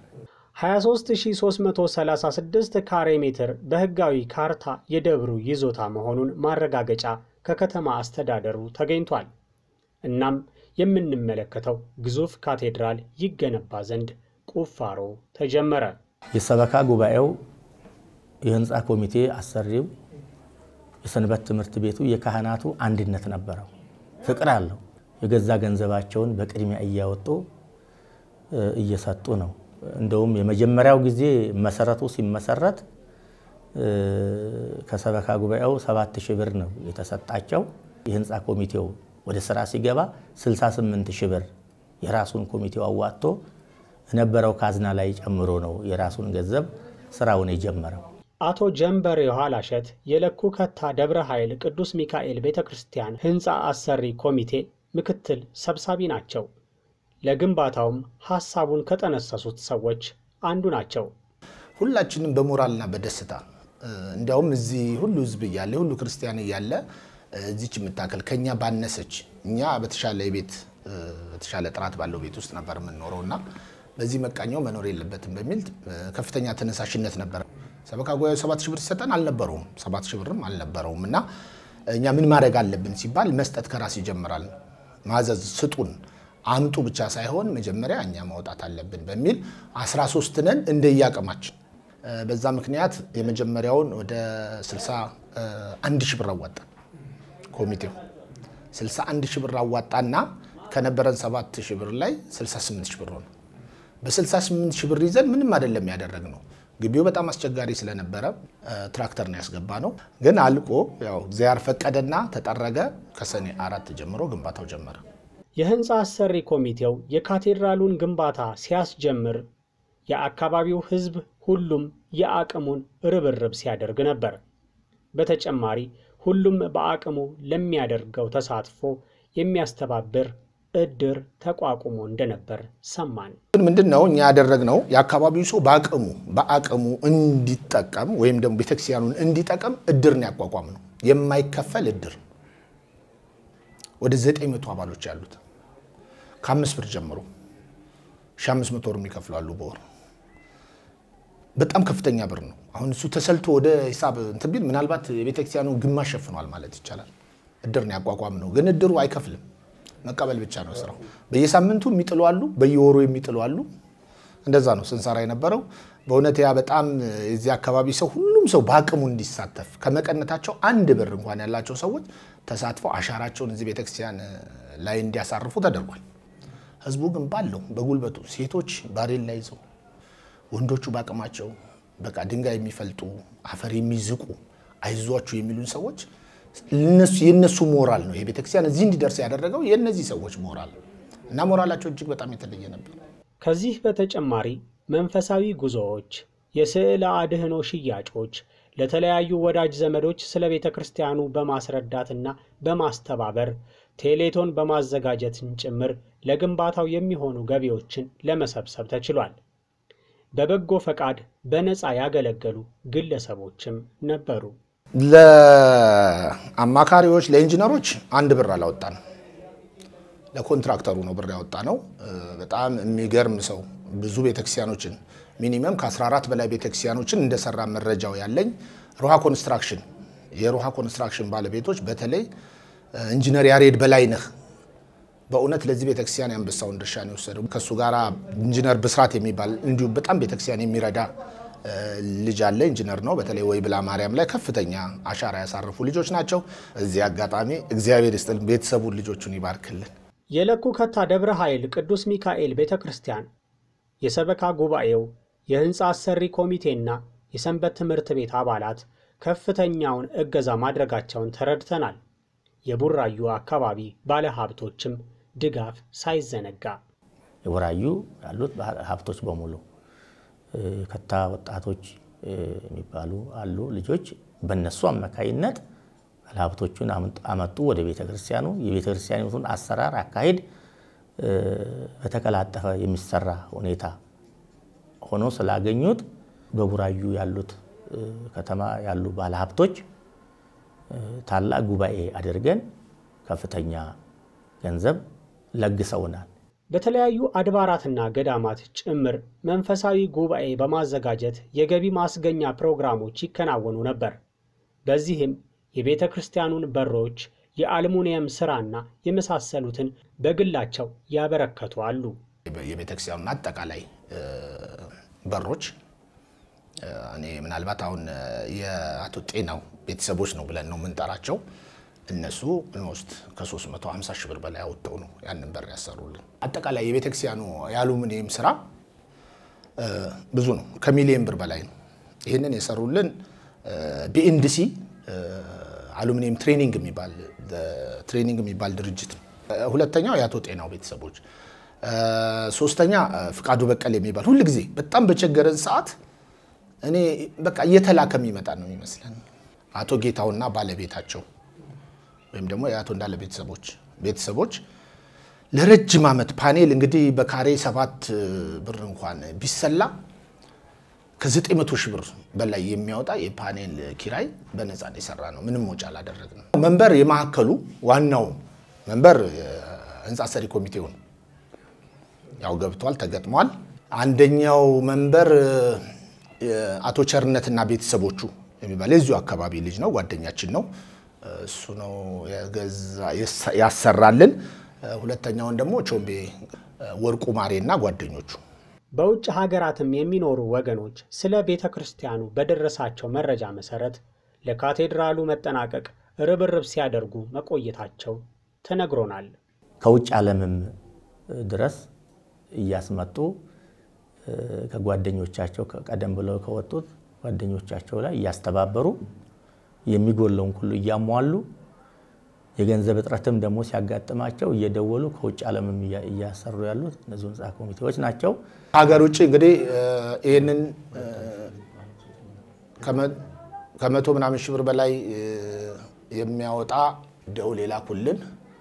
[SPEAKER 1] 23336 ካሬ ሜትር በህጋዊ ካርታ የደብሩ ይዞታ መሆኑን ማረጋገጫ ከከተማ አስተዳደሩ ተገኝቷል። እናም የምንመለከተው ግዙፍ ካቴድራል ይገነባ ዘንድ ቁፋሮ ተጀመረ።
[SPEAKER 6] የሰበካ ጉባኤው፣ የህንፃ ኮሚቴ አሰሪው፣ የሰንበት ትምህርት ቤቱ፣ የካህናቱ አንድነት ነበረው፣ ፍቅር አለው። የገዛ ገንዘባቸውን በቅድሚያ እያወጡ እየሰጡ ነው። እንደውም የመጀመሪያው ጊዜ መሰረቱ ሲመሰረት ከሰበካ ጉባኤው ሰባት ሺህ ብር ነው የተሰጣቸው። የህንፃ ኮሚቴው ወደ ስራ ሲገባ 68 ሺህ ብር የራሱን ኮሚቴው አዋጥቶ የነበረው ካዝና ላይ ጨምሮ ነው የራሱን ገንዘብ ስራውን የጀመረው።
[SPEAKER 1] አቶ ጀንበር የኋላሸት የለኩ ከታ ደብረ ኃይል ቅዱስ ሚካኤል ቤተ ክርስቲያን ህንፃ አሰሪ ኮሚቴ ምክትል ሰብሳቢ ናቸው። ለግንባታውም ሐሳቡን ከጠነሰሱት ሰዎች አንዱ ናቸው።
[SPEAKER 7] ሁላችንም በሞራልና በደስታ እንዲያውም እዚህ ሁሉ ህዝብ እያለ ሁሉ ክርስቲያን እያለ እዚች የምታከል ከኛ ባነሰች እኛ በተሻለ የቤት በተሻለ ጥራት ባለው ቤት ውስጥ ነበር የምንኖረው እና በዚህ መቃኛው መኖር የለበትም በሚል ከፍተኛ ተነሳሽነት ነበረ። ሰበካ ጉባኤው ሰባት ሺህ ብር ሲሰጠን አልነበረውም፣ ሰባት ሺህ ብርም አልነበረውም እና እኛ ምን ማድረግ አለብን ሲባል መስጠት ከራስ ይጀምራል። ማዘዝ ስጡን አምጡ ብቻ ሳይሆን መጀመሪያ እኛ ማውጣት አለብን በሚል 13 ነን እንደየአቅማችን። በዛ ምክንያት የመጀመሪያውን ወደ 61 ሺህ ብር አዋጣን። ኮሚቴው 61 ሺህ ብር አዋጣና ከነበረን 7 ሺህ ብር ላይ 68 ሺህ ብር ሆነ። በ68 ሺህ ብር ይዘን ምንም አይደለም ያደረግነው። ግቢው በጣም አስቸጋሪ ስለነበረ ትራክተር ነው ያስገባ ነው። ግን አልቆ ያው እግዚአብሔር ፈቀደና ተጠረገ። ከሰኔ አራት ጀምሮ ግንባታው ጀመረ።
[SPEAKER 1] የህንፃ አሰሪ ኮሚቴው የካቴድራሉን ግንባታ ሲያስጀምር የአካባቢው ህዝብ ሁሉም የአቅሙን ርብርብ ሲያደርግ ነበር። በተጨማሪ ሁሉም በአቅሙ ለሚያደርገው ተሳትፎ የሚያስተባብር እድር ተቋቁሞ እንደነበር ሰማን።
[SPEAKER 7] ግን ምንድን ነው እኛ ያደረግነው የአካባቢው ሰው በአቅሙ በአቅሙ እንዲጠቀም ወይም ደግሞ ቤተክርስቲያኑን እንዲጠቀም እድር ነው ያቋቋም ነው። የማይከፈል እድር ወደ 900 አባሎች ያሉት ከአምስት ብር ጀምሮ ሺህ አምስት መቶ ብር የሚከፍላሉ በወር በጣም ከፍተኛ ብር ነው። አሁን እሱ ተሰልቶ ወደ ሂሳብ እንትን ቢል ምናልባት የቤተክርስቲያኑ ግማሽ ሸፍኗል ማለት ይቻላል። እድር ነው ያቋቋም ነው። ግን እድሩ አይከፍልም፣ መቀበል ብቻ ነው ስራው። በየሳምንቱ የሚጥሉ አሉ፣ በየወሩ የሚጥሉ አሉ። እንደዛ ነው ስንሰራ የነበረው። በእውነት ያ በጣም የዚህ አካባቢ ሰው ሁሉም ሰው በአቅሙ እንዲሳተፍ ከመቀነታቸው አንድ ብር እንኳን ያላቸው ሰዎች ተሳትፈው አሻራቸውን እዚህ ቤተክርስቲያን ላይ እንዲያሳርፉ ተደርጓል። ህዝቡ ግን ባለው በጉልበቱ ሴቶች ባሬላ ይዘው ወንዶቹ በአቅማቸው በቃ ድንጋይ የሚፈልጡ አፈር የሚዝቁ አይዟችሁ የሚሉን ሰዎች የእነሱ ሞራል ነው። ይሄ ቤተክርስቲያን እዚህ እንዲደርስ ያደረገው የእነዚህ ሰዎች ሞራል እና ሞራላቸው እጅግ በጣም የተለየ ነበር።
[SPEAKER 1] ከዚህ በተጨማሪ መንፈሳዊ ጉዞዎች፣ የስዕለ አድህኖ ሽያጮች፣ ለተለያዩ ወዳጅ ዘመዶች ስለ ቤተ ክርስቲያኑ በማስረዳትና በማስተባበር ቴሌቶን በማዘጋጀትን ጭምር ለግንባታው የሚሆኑ ገቢዎችን ለመሰብሰብ ተችሏል። በበጎ ፈቃድ በነፃ ያገለገሉ ግለሰቦችም ነበሩ።
[SPEAKER 7] ለአማካሪዎች ለኢንጂነሮች አንድ ብር አላወጣንም። ለኮንትራክተሩ ነው ብር ያወጣ ነው። በጣም የሚገርም ሰው ብዙ ቤተክርስቲያኖችን ሚኒመም ከ14 በላይ ቤተክርስቲያኖችን እንደሰራ መረጃው ያለኝ ሮሃ ኮንስትራክሽን የሮሃ ኮንስትራክሽን ባለቤቶች በተለይ ኢንጂነር ያሬድ በላይነህ በእውነት ለዚህ ቤተክርስቲያን የአንበሳውን ድርሻ ነው የወሰደው። ከእሱ ጋር ኢንጂነር ብስራት የሚባል እንዲሁም በጣም ቤተክርስቲያን የሚረዳ ልጅ አለ። ኢንጂነር ነው። በተለይ ወይ ብላ ማርያም ላይ ከፍተኛ አሻራ ያሳረፉ ልጆች ናቸው። እዚህ አጋጣሚ እግዚአብሔር ይስጥልን፣ ቤተሰቡን ልጆቹን ይባርክልን።
[SPEAKER 1] የለኩ ከታ ደብረ ኃይል ቅዱስ ሚካኤል ቤተ ክርስቲያን የሰበካ ጉባኤው የሕንፃ አሰሪ ኮሚቴና የሰንበት ትምህርት ቤት አባላት ከፍተኛውን እገዛ ማድረጋቸውን ተረድተናል። የቡራዩ አካባቢ ባለሀብቶችም ድጋፍ ሳይዘነጋ
[SPEAKER 6] የቡራዩ ያሉት ሀብቶች በሙሉ ከታ ወጣቶች የሚባሉ አሉ ልጆች በእነሱ አማካይነት ባለሀብቶቹን አመጡ ወደ ቤተ ክርስቲያኑ። የቤተ ክርስቲያኒቱን አሰራር አካሄድ በተቀላጠፈ የሚሰራ ሁኔታ ሆኖ ስላገኙት በቡራዩ ያሉት ከተማ ያሉ ባለሀብቶች ታላቅ ጉባኤ አድርገን ከፍተኛ ገንዘብ ለግሰውናል።
[SPEAKER 1] በተለያዩ አድባራትና ገዳማት ጭምር መንፈሳዊ ጉባኤ በማዘጋጀት የገቢ ማስገኛ ፕሮግራሞች ይከናወኑ ነበር። በዚህም የቤተ ክርስቲያኑን በሮች፣ የአልሙኒየም ሥራና የመሳሰሉትን በግላቸው ያበረከቱ አሉ።
[SPEAKER 7] የቤተ ክርስቲያኑን አጠቃላይ በሮች እኔ ምናልባት አሁን የአቶ ጤናው ቤተሰቦች ነው ብለን ነው የምንጠራቸው። እነሱ ኦልሞስት ከ350 ሺህ ብር በላይ አወጥተው ነው ያንን በር ያሰሩልን። አጠቃላይ የቤተ ክርስቲያኑ የአሉሚኒየም ስራ ብዙ ነው፣ ከሚሊየን ብር በላይ ነው። ይህንን የሰሩልን ቢኤንዲሲ አሉሚኒየም ትሬኒንግ የሚባል ትሬኒንግ የሚባል ድርጅት ነው። ሁለተኛው የአቶ ጤናው ቤተሰቦች፣ ሶስተኛ ፍቃዱ በቀል የሚባል ሁል ጊዜ በጣም በቸገረን ሰዓት እኔ በቃ እየተላከ የሚመጣ ነው የሚመስለን አቶ ጌታውና ባለቤታቸው ወይም ደግሞ የአቶ እንዳለ ቤተሰቦች ቤተሰቦች ለረጅም ዓመት ፓኔል እንግዲህ በካሬ ሰባት ብር እንኳን ቢሰላ ከዘጠኝ መቶ ሺህ ብር በላይ የሚያወጣ የፓኔል ኪራይ በነፃ ነው የሰራ ነው። ምንም ወጪ አላደረግንም። መንበር የማዕከሉ ዋናው መንበር ህንፃ ሰሪ ኮሚቴው ነው። ያው ገብቷል፣ ተገጥሟል። አንደኛው መንበር አቶ ቸርነትና ቤተሰቦቹ የሚባል የዚሁ አካባቢ ልጅ ነው፣ ጓደኛችን ነው። እሱ ነው ያሰራልን። ሁለተኛውን ደግሞ ቾምቤ ወርቁ ማሬና ጓደኞቹ።
[SPEAKER 1] በውጭ ሀገራትም የሚኖሩ ወገኖች ስለ ቤተ ክርስቲያኑ በደረሳቸው መረጃ መሰረት ለካቴድራሉ መጠናቀቅ ርብርብ ሲያደርጉ መቆየታቸው ተነግሮናል።
[SPEAKER 6] ከውጭ ዓለምም ድረስ እያስመጡ ከጓደኞቻቸው ቀደም ብለው ከወጡት ጓደኞቻቸው ላይ እያስተባበሩ የሚጎለውን ሁሉ እያሟሉ የገንዘብ እጥረትም ደግሞ ሲያጋጥማቸው እየደወሉ ከውጭ ዓለምም እያሰሩ ያሉት እነዚሁ ህንፃ ኮሚቴዎች ናቸው።
[SPEAKER 7] ሀገር ውጭ እንግዲህ ይህንን ከመቶ ምናምን ሺህ ብር በላይ የሚያወጣ ደውል የላኩልን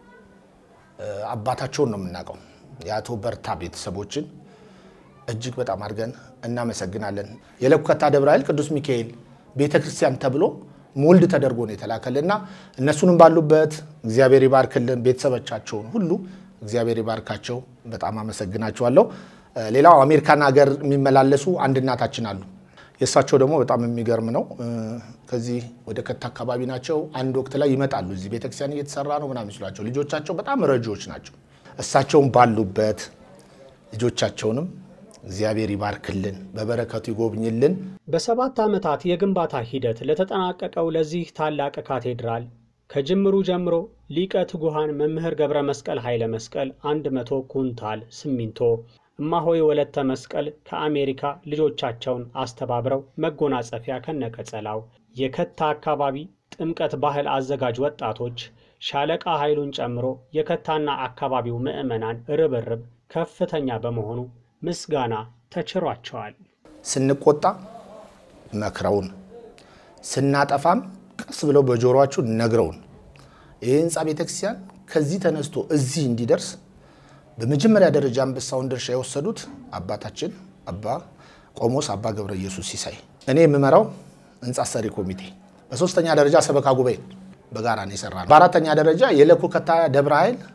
[SPEAKER 7] አባታቸውን ነው የምናውቀው የአቶ በርታ ቤተሰቦችን እጅግ በጣም አድርገን እናመሰግናለን። የለኩ ከታ ደብረ ኃይል ቅዱስ ሚካኤል ቤተ ክርስቲያን ተብሎ ሞልድ ተደርጎ ነው የተላከልና እነሱንም ባሉበት እግዚአብሔር ይባርክልን። ቤተሰቦቻቸውን ሁሉ እግዚአብሔር ይባርካቸው። በጣም አመሰግናቸዋለሁ። ሌላው አሜሪካን ሀገር የሚመላለሱ አንድ እናታችን አሉ። የእሳቸው ደግሞ በጣም የሚገርም ነው። ከዚህ ወደ ከታ አካባቢ ናቸው። አንድ ወቅት ላይ ይመጣሉ። እዚህ ቤተክርስቲያን እየተሰራ ነው ምናምን ሲሏቸው ልጆቻቸው በጣም ረጂዎች ናቸው። እሳቸውን ባሉበት ልጆቻቸውንም እግዚአብሔር ይባርክልን፣ በበረከቱ ይጎብኝልን።
[SPEAKER 1] በሰባት ዓመታት የግንባታ ሂደት ለተጠናቀቀው ለዚህ ታላቅ ካቴድራል ከጅምሩ ጀምሮ ሊቀ ትጉሃን መምህር ገብረ መስቀል ኃይለ መስቀል 100 ኩንታል ሲሚንቶ፣ እማሆይ ወለተ መስቀል ከአሜሪካ ልጆቻቸውን አስተባብረው መጎናጸፊያ ከነቀጸላው፣ የከታ አካባቢ ጥምቀት ባህል አዘጋጅ ወጣቶች ሻለቃ ኃይሉን ጨምሮ የከታና አካባቢው ምዕመናን ርብርብ ከፍተኛ በመሆኑ ምስጋና ተችሯቸዋል።
[SPEAKER 7] ስንቆጣ መክረውን፣ ስናጠፋም ቀስ ብለው በጆሮአችሁ ነግረውን ይህ ህንፃ ቤተክርስቲያን ከዚህ ተነስቶ እዚህ እንዲደርስ በመጀመሪያ ደረጃ አንበሳውን ድርሻ የወሰዱት አባታችን አባ ቆሞስ አባ ገብረ ኢየሱስ ሲሳይ፣ እኔ የምመራው ህንፃ ሰሪ ኮሚቴ፣ በሶስተኛ ደረጃ ሰበካ ጉባኤ በጋራ ነው የሰራ ነው። በአራተኛ ደረጃ የለኩ ከታ ደብረ ኃይል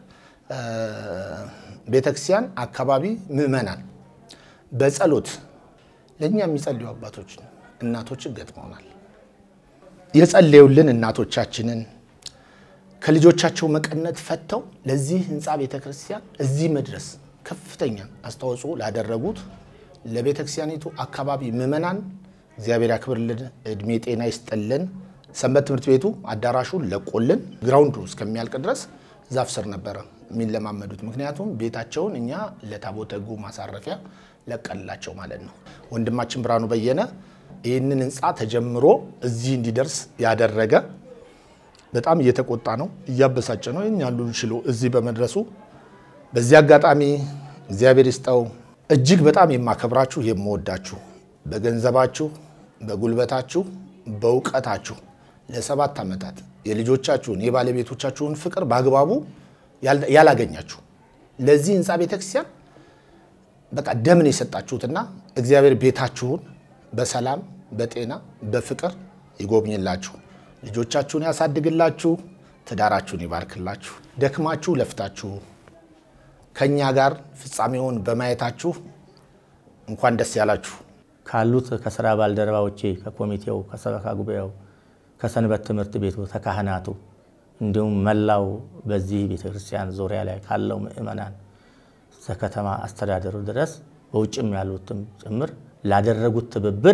[SPEAKER 7] ቤተክርስቲያን አካባቢ ምዕመናን በጸሎት ለእኛ የሚጸልዩ አባቶች እናቶችን ገጥመውናል። የጸለዩልን እናቶቻችንን ከልጆቻቸው መቀነት ፈተው ለዚህ ህንፃ ቤተክርስቲያን እዚህ መድረስ ከፍተኛ አስተዋጽኦ ላደረጉት ለቤተክርስቲያኒቱ አካባቢ ምዕመናን እግዚአብሔር ያክብርልን፣ እድሜ ጤና ይስጥልን። ሰንበት ትምህርት ቤቱ አዳራሹን ለቆልን ግራውንዱ እስከሚያልቅ ድረስ ዛፍ ስር ነበረ የሚለማመዱት። ምክንያቱም ቤታቸውን እኛ ለታቦተ ሕጉ ማሳረፊያ ለቀላቸው ማለት ነው። ወንድማችን ብርሃኑ በየነ ይህንን ህንፃ ተጀምሮ እዚህ እንዲደርስ ያደረገ በጣም እየተቆጣ ነው፣ እያበሳጨ ነው። የኛሉን ችሎ እዚህ በመድረሱ በዚህ አጋጣሚ እግዚአብሔር ይስጠው። እጅግ በጣም የማከብራችሁ የምወዳችሁ በገንዘባችሁ፣ በጉልበታችሁ፣ በእውቀታችሁ ለሰባት ዓመታት የልጆቻችሁን የባለቤቶቻችሁን ፍቅር በአግባቡ ያላገኛችሁ ለዚህ ህንፃ ቤተክርስቲያን በቃ ደምን የሰጣችሁትና እግዚአብሔር ቤታችሁን በሰላም በጤና በፍቅር ይጎብኝላችሁ፣ ልጆቻችሁን ያሳድግላችሁ፣ ትዳራችሁን ይባርክላችሁ። ደክማችሁ ለፍታችሁ ከእኛ ጋር ፍጻሜውን በማየታችሁ እንኳን ደስ ያላችሁ።
[SPEAKER 6] ካሉት ከስራ ባልደረባዎቼ ከኮሚቴው፣ ከሰበካ ጉባኤው፣ ከሰንበት ትምህርት ቤቱ፣ ከካህናቱ እንዲሁም መላው በዚህ ቤተክርስቲያን ዙሪያ ላይ ካለው ምእመናን ከከተማ አስተዳደሩ ድረስ በውጭም ያሉትም ጭምር ላደረጉት ትብብር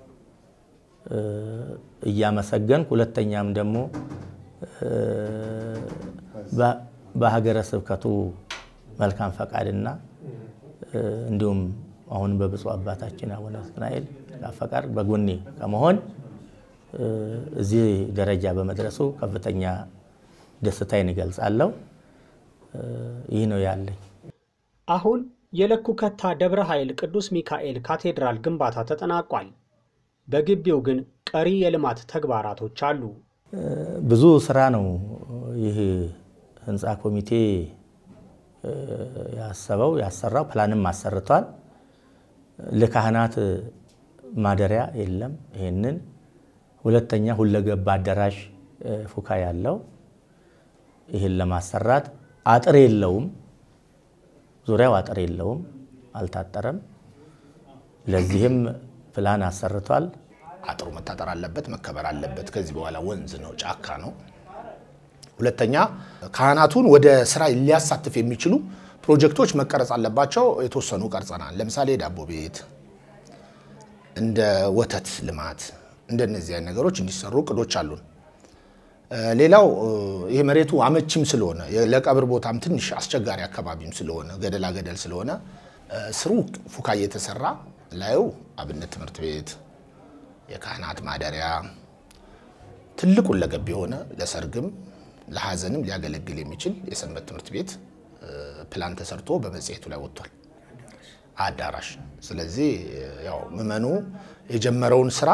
[SPEAKER 6] እያመሰገንኩ ሁለተኛም ደግሞ በሀገረ ስብከቱ መልካም ፈቃድና እንዲሁም አሁን በብፁዕ አባታችን አቡነ ናትናኤል ፈቃድ በጎኔ ከመሆን እዚህ ደረጃ በመድረሱ ከፍተኛ ደስታዬን ይገልጻለሁ። ይህ ነው ያለኝ።
[SPEAKER 1] አሁን የለኩ ከታ ደብረ ኃይል ቅዱስ ሚካኤል ካቴድራል ግንባታ ተጠናቋል። በግቢው ግን ቀሪ የልማት ተግባራቶች አሉ።
[SPEAKER 6] ብዙ ስራ ነው ይህ ህንፃ ኮሚቴ ያሰበው ያሰራው፣ ፕላንም አሰርቷል። ለካህናት ማደሪያ የለም። ይህንን ሁለተኛ ሁለገብ አዳራሽ ፉካ ያለው ይህን ለማሰራት አጥር የለውም። ዙሪያው አጥር የለውም፣ አልታጠረም። ለዚህም ፕላን አሰርቷል።
[SPEAKER 7] አጥሩ መታጠር አለበት፣ መከበር አለበት። ከዚህ በኋላ ወንዝ ነው፣ ጫካ ነው። ሁለተኛ ካህናቱን ወደ ስራ ሊያሳትፍ የሚችሉ ፕሮጀክቶች መቀረጽ አለባቸው። የተወሰኑ ቀርጸናል። ለምሳሌ ዳቦ ቤት፣ እንደ ወተት ልማት፣ እንደነዚህ አይነት ነገሮች እንዲሰሩ እቅዶች አሉን። ሌላው ይህ መሬቱ አመቺም ስለሆነ ለቀብር ቦታም ትንሽ አስቸጋሪ አካባቢም ስለሆነ ገደላ ገደል ስለሆነ ስሩ ፉካ እየተሰራ ላዩ አብነት ትምህርት ቤት፣ የካህናት ማደሪያ ትልቅ ሁለገብ የሆነ ለሰርግም ለሀዘንም ሊያገለግል የሚችል የሰንበት ትምህርት ቤት ፕላን ተሰርቶ በመጽሔቱ ላይ ወጥቷል። አዳራሽ። ስለዚህ ያው ምዕመኑ የጀመረውን ስራ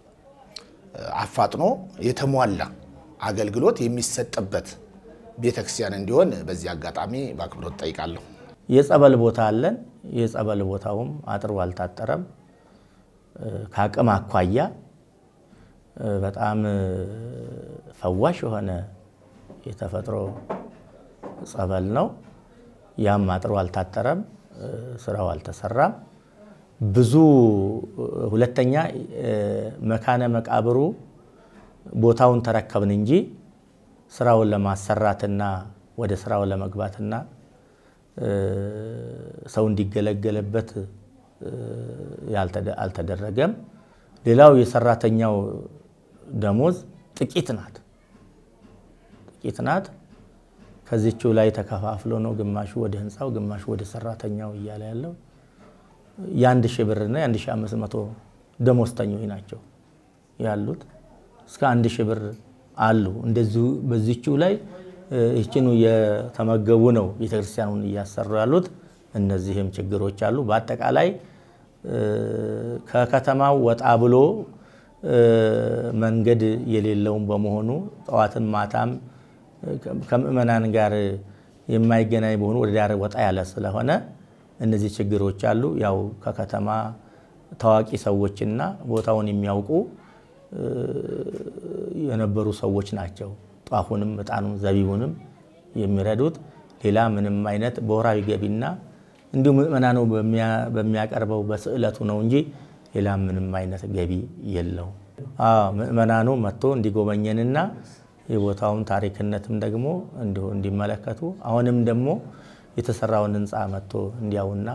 [SPEAKER 7] አፋጥኖ የተሟላ አገልግሎት የሚሰጥበት ቤተክርስቲያን እንዲሆን በዚህ አጋጣሚ በአክብሮት ጠይቃለሁ።
[SPEAKER 6] የጸበል ቦታ አለን። የጸበል ቦታውም አጥሩ አልታጠረም። ከአቅም አኳያ በጣም ፈዋሽ የሆነ የተፈጥሮ ጸበል ነው። ያም አጥሩ አልታጠረም፣ ስራው አልተሰራም። ብዙ ሁለተኛ መካነ መቃብሩ ቦታውን ተረከብን እንጂ ስራውን ለማሰራትና ወደ ስራው ለመግባትና ሰው እንዲገለገልበት አልተደረገም። ሌላው የሰራተኛው ደሞዝ ጥቂት ናት ጥቂት ናት። ከዚችው ላይ ተከፋፍሎ ነው ግማሹ ወደ ህንፃው ግማሹ ወደ ሰራተኛው እያለ ያለው የአንድ ሺህ ብርና የአንድ ሺህ አምስት መቶ ደሞዝተኞች ናቸው ያሉት። እስከ አንድ ሺህ ብር አሉ። እንደዚሁ በዚችው ላይ ይህችኑ የተመገቡ ነው ቤተክርስቲያኑን እያሰሩ ያሉት። እነዚህም ችግሮች አሉ። በአጠቃላይ ከከተማው ወጣ ብሎ መንገድ የሌለውም በመሆኑ ጠዋትም ማታም ከምእመናን ጋር የማይገናኝ በሆኑ ወደ ዳር ወጣ ያለ ስለሆነ እነዚህ ችግሮች አሉ። ያው ከከተማ ታዋቂ ሰዎችና ቦታውን የሚያውቁ የነበሩ ሰዎች ናቸው ጧፉንም፣ እጣኑም፣ ዘቢቡንም የሚረዱት። ሌላ ምንም አይነት በወራዊ ገቢና እንዲሁ ምእመናኑ በሚያቀርበው በስዕለቱ ነው እንጂ ሌላ ምንም አይነት ገቢ የለው። ምእመናኑ መጥቶ እንዲጎበኘንና የቦታውን ታሪክነትም ደግሞ እንዲሁ እንዲመለከቱ አሁንም ደግሞ የተሰራውን ህንፃ መጥቶ እንዲያውና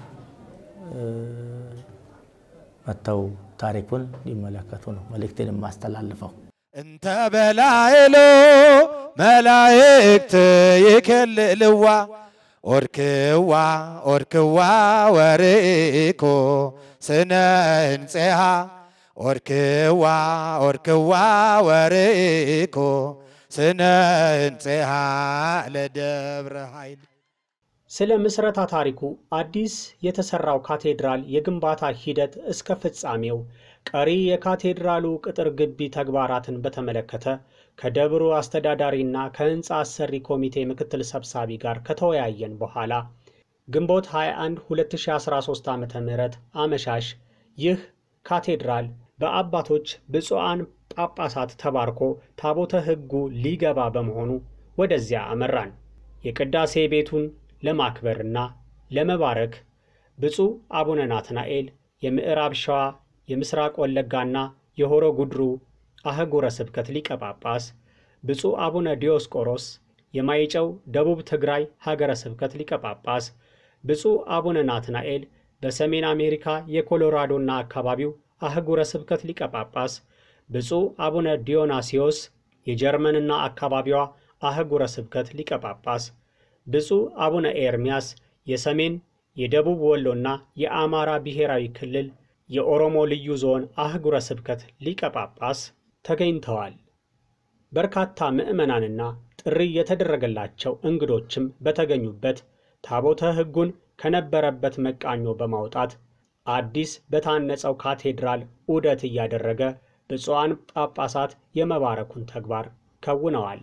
[SPEAKER 6] መጥተው ታሪኩን እንዲመለከቱ ነው መልእክቴን የማስተላልፈው።
[SPEAKER 4] እንተ በላይሎ መላእክት ይከልልዋ ኦርክዋ ኦርክዋ ወርኢኮ ስነ ህንፄሃ ኦርክዋ ኦርክዋ ወርኢኮ ስነ ህንፄሃ ለደብረ ኃይል
[SPEAKER 1] ስለ ምስረታ ታሪኩ አዲስ የተሰራው ካቴድራል የግንባታ ሂደት እስከ ፍጻሜው ቀሪ የካቴድራሉ ቅጥር ግቢ ተግባራትን በተመለከተ ከደብሩ አስተዳዳሪና ከህንፃ አሰሪ ኮሚቴ ምክትል ሰብሳቢ ጋር ከተወያየን በኋላ ግንቦት 21 2013 ዓ ም አመሻሽ ይህ ካቴድራል በአባቶች ብፁዓን ጳጳሳት ተባርኮ ታቦተ ሕጉ ሊገባ በመሆኑ ወደዚያ አመራን። የቅዳሴ ቤቱን ለማክበርና ለመባረክ ብፁዕ አቡነ ናትናኤል የምዕራብ ሸዋ የምስራቅ ወለጋና የሆሮ ጉድሩ አህጉረ ስብከት ሊቀ ጳጳስ፣ ብፁዕ አቡነ ዲዮስቆሮስ የማይጨው ደቡብ ትግራይ ሀገረ ስብከት ሊቀ ጳጳስ፣ ብፁዕ አቡነ ናትናኤል በሰሜን አሜሪካ የኮሎራዶና አካባቢው አህጉረ ስብከት ሊቀ ጳጳስ፣ ብፁዕ አቡነ ዲዮናሲዮስ የጀርመንና አካባቢዋ አህጉረ ስብከት ሊቀ ጳጳስ፣ ብፁዕ አቡነ ኤርምያስ የሰሜን የደቡብ ወሎና የአማራ ብሔራዊ ክልል የኦሮሞ ልዩ ዞን አህጉረ ስብከት ሊቀ ጳጳስ ተገኝተዋል። በርካታ ምዕመናንና ጥሪ የተደረገላቸው እንግዶችም በተገኙበት ታቦተ ሕጉን ከነበረበት መቃኞ በማውጣት አዲስ በታነጸው ካቴድራል ዑደት እያደረገ ብፁዓን ጳጳሳት የመባረኩን ተግባር ከውነዋል።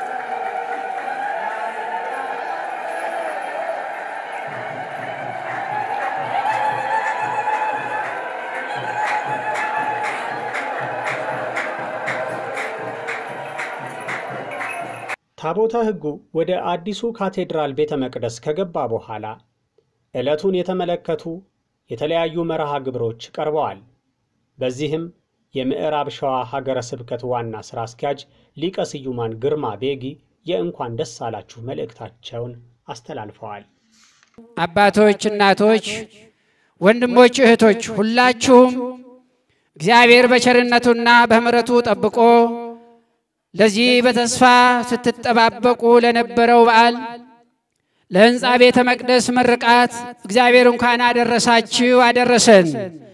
[SPEAKER 1] ታቦተ ሕጉ ወደ አዲሱ ካቴድራል ቤተ መቅደስ ከገባ በኋላ ዕለቱን የተመለከቱ የተለያዩ መርሃ ግብሮች ቀርበዋል። በዚህም የምዕራብ ሸዋ ሀገረ ስብከት ዋና ሥራ አስኪያጅ ሊቀ ስዩማን ግርማ ቤጊ የእንኳን ደስ አላችሁ መልእክታቸውን አስተላልፈዋል።
[SPEAKER 2] አባቶች፣ እናቶች፣ ወንድሞች፣ እህቶች ሁላችሁም እግዚአብሔር በቸርነቱና በምሕረቱ ጠብቆ ለዚህ በተስፋ ስትጠባበቁ ለነበረው በዓል ለሕንፃ ቤተ መቅደስ ምርቃት እግዚአብሔር እንኳን አደረሳችሁ አደረሰን።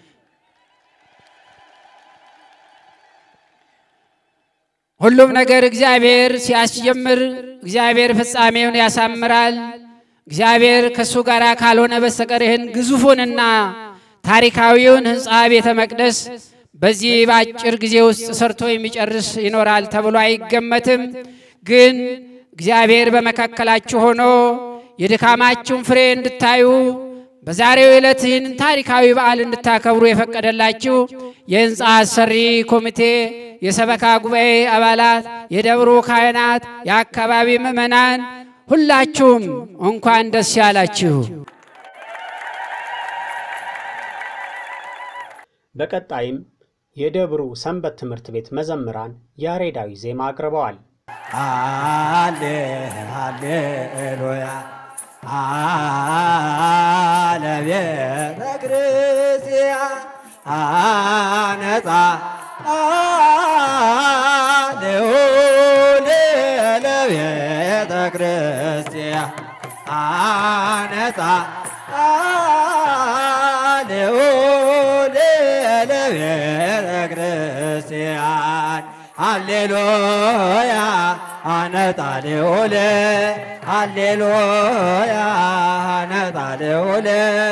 [SPEAKER 2] ሁሉም ነገር እግዚአብሔር ሲያስጀምር እግዚአብሔር ፍጻሜውን ያሳምራል። እግዚአብሔር ከእሱ ጋር ካልሆነ በስተቀር ይህን ግዙፉንና ታሪካዊውን ሕንፃ ቤተ መቅደስ በዚህ በአጭር ጊዜ ውስጥ ሰርቶ የሚጨርስ ይኖራል ተብሎ አይገመትም። ግን እግዚአብሔር በመካከላችሁ ሆኖ የድካማችሁን ፍሬ እንድታዩ በዛሬው ዕለት ይህንን ታሪካዊ በዓል እንድታከብሩ የፈቀደላችሁ የሕንፃ አሰሪ ኮሚቴ፣ የሰበካ ጉባኤ አባላት፣ የደብሩ ካህናት፣ የአካባቢ ምዕመናን ሁላችሁም እንኳን ደስ ያላችሁ።
[SPEAKER 1] በቀጣይም የደብሩ ሰንበት ትምህርት ቤት መዘምራን ያሬዳዊ ዜማ አቅርበዋል።
[SPEAKER 3] አሌ ሃሌሉያ አለቤተ ክርስቲያን አነጻ አሌሁል ለቤተ ክርስቲያን አነጻ አሌሁል ለቤተ ክርስቲያን ሃሌሉያ አነጣሌውለ ሃሌሉያ አነጣሌውለ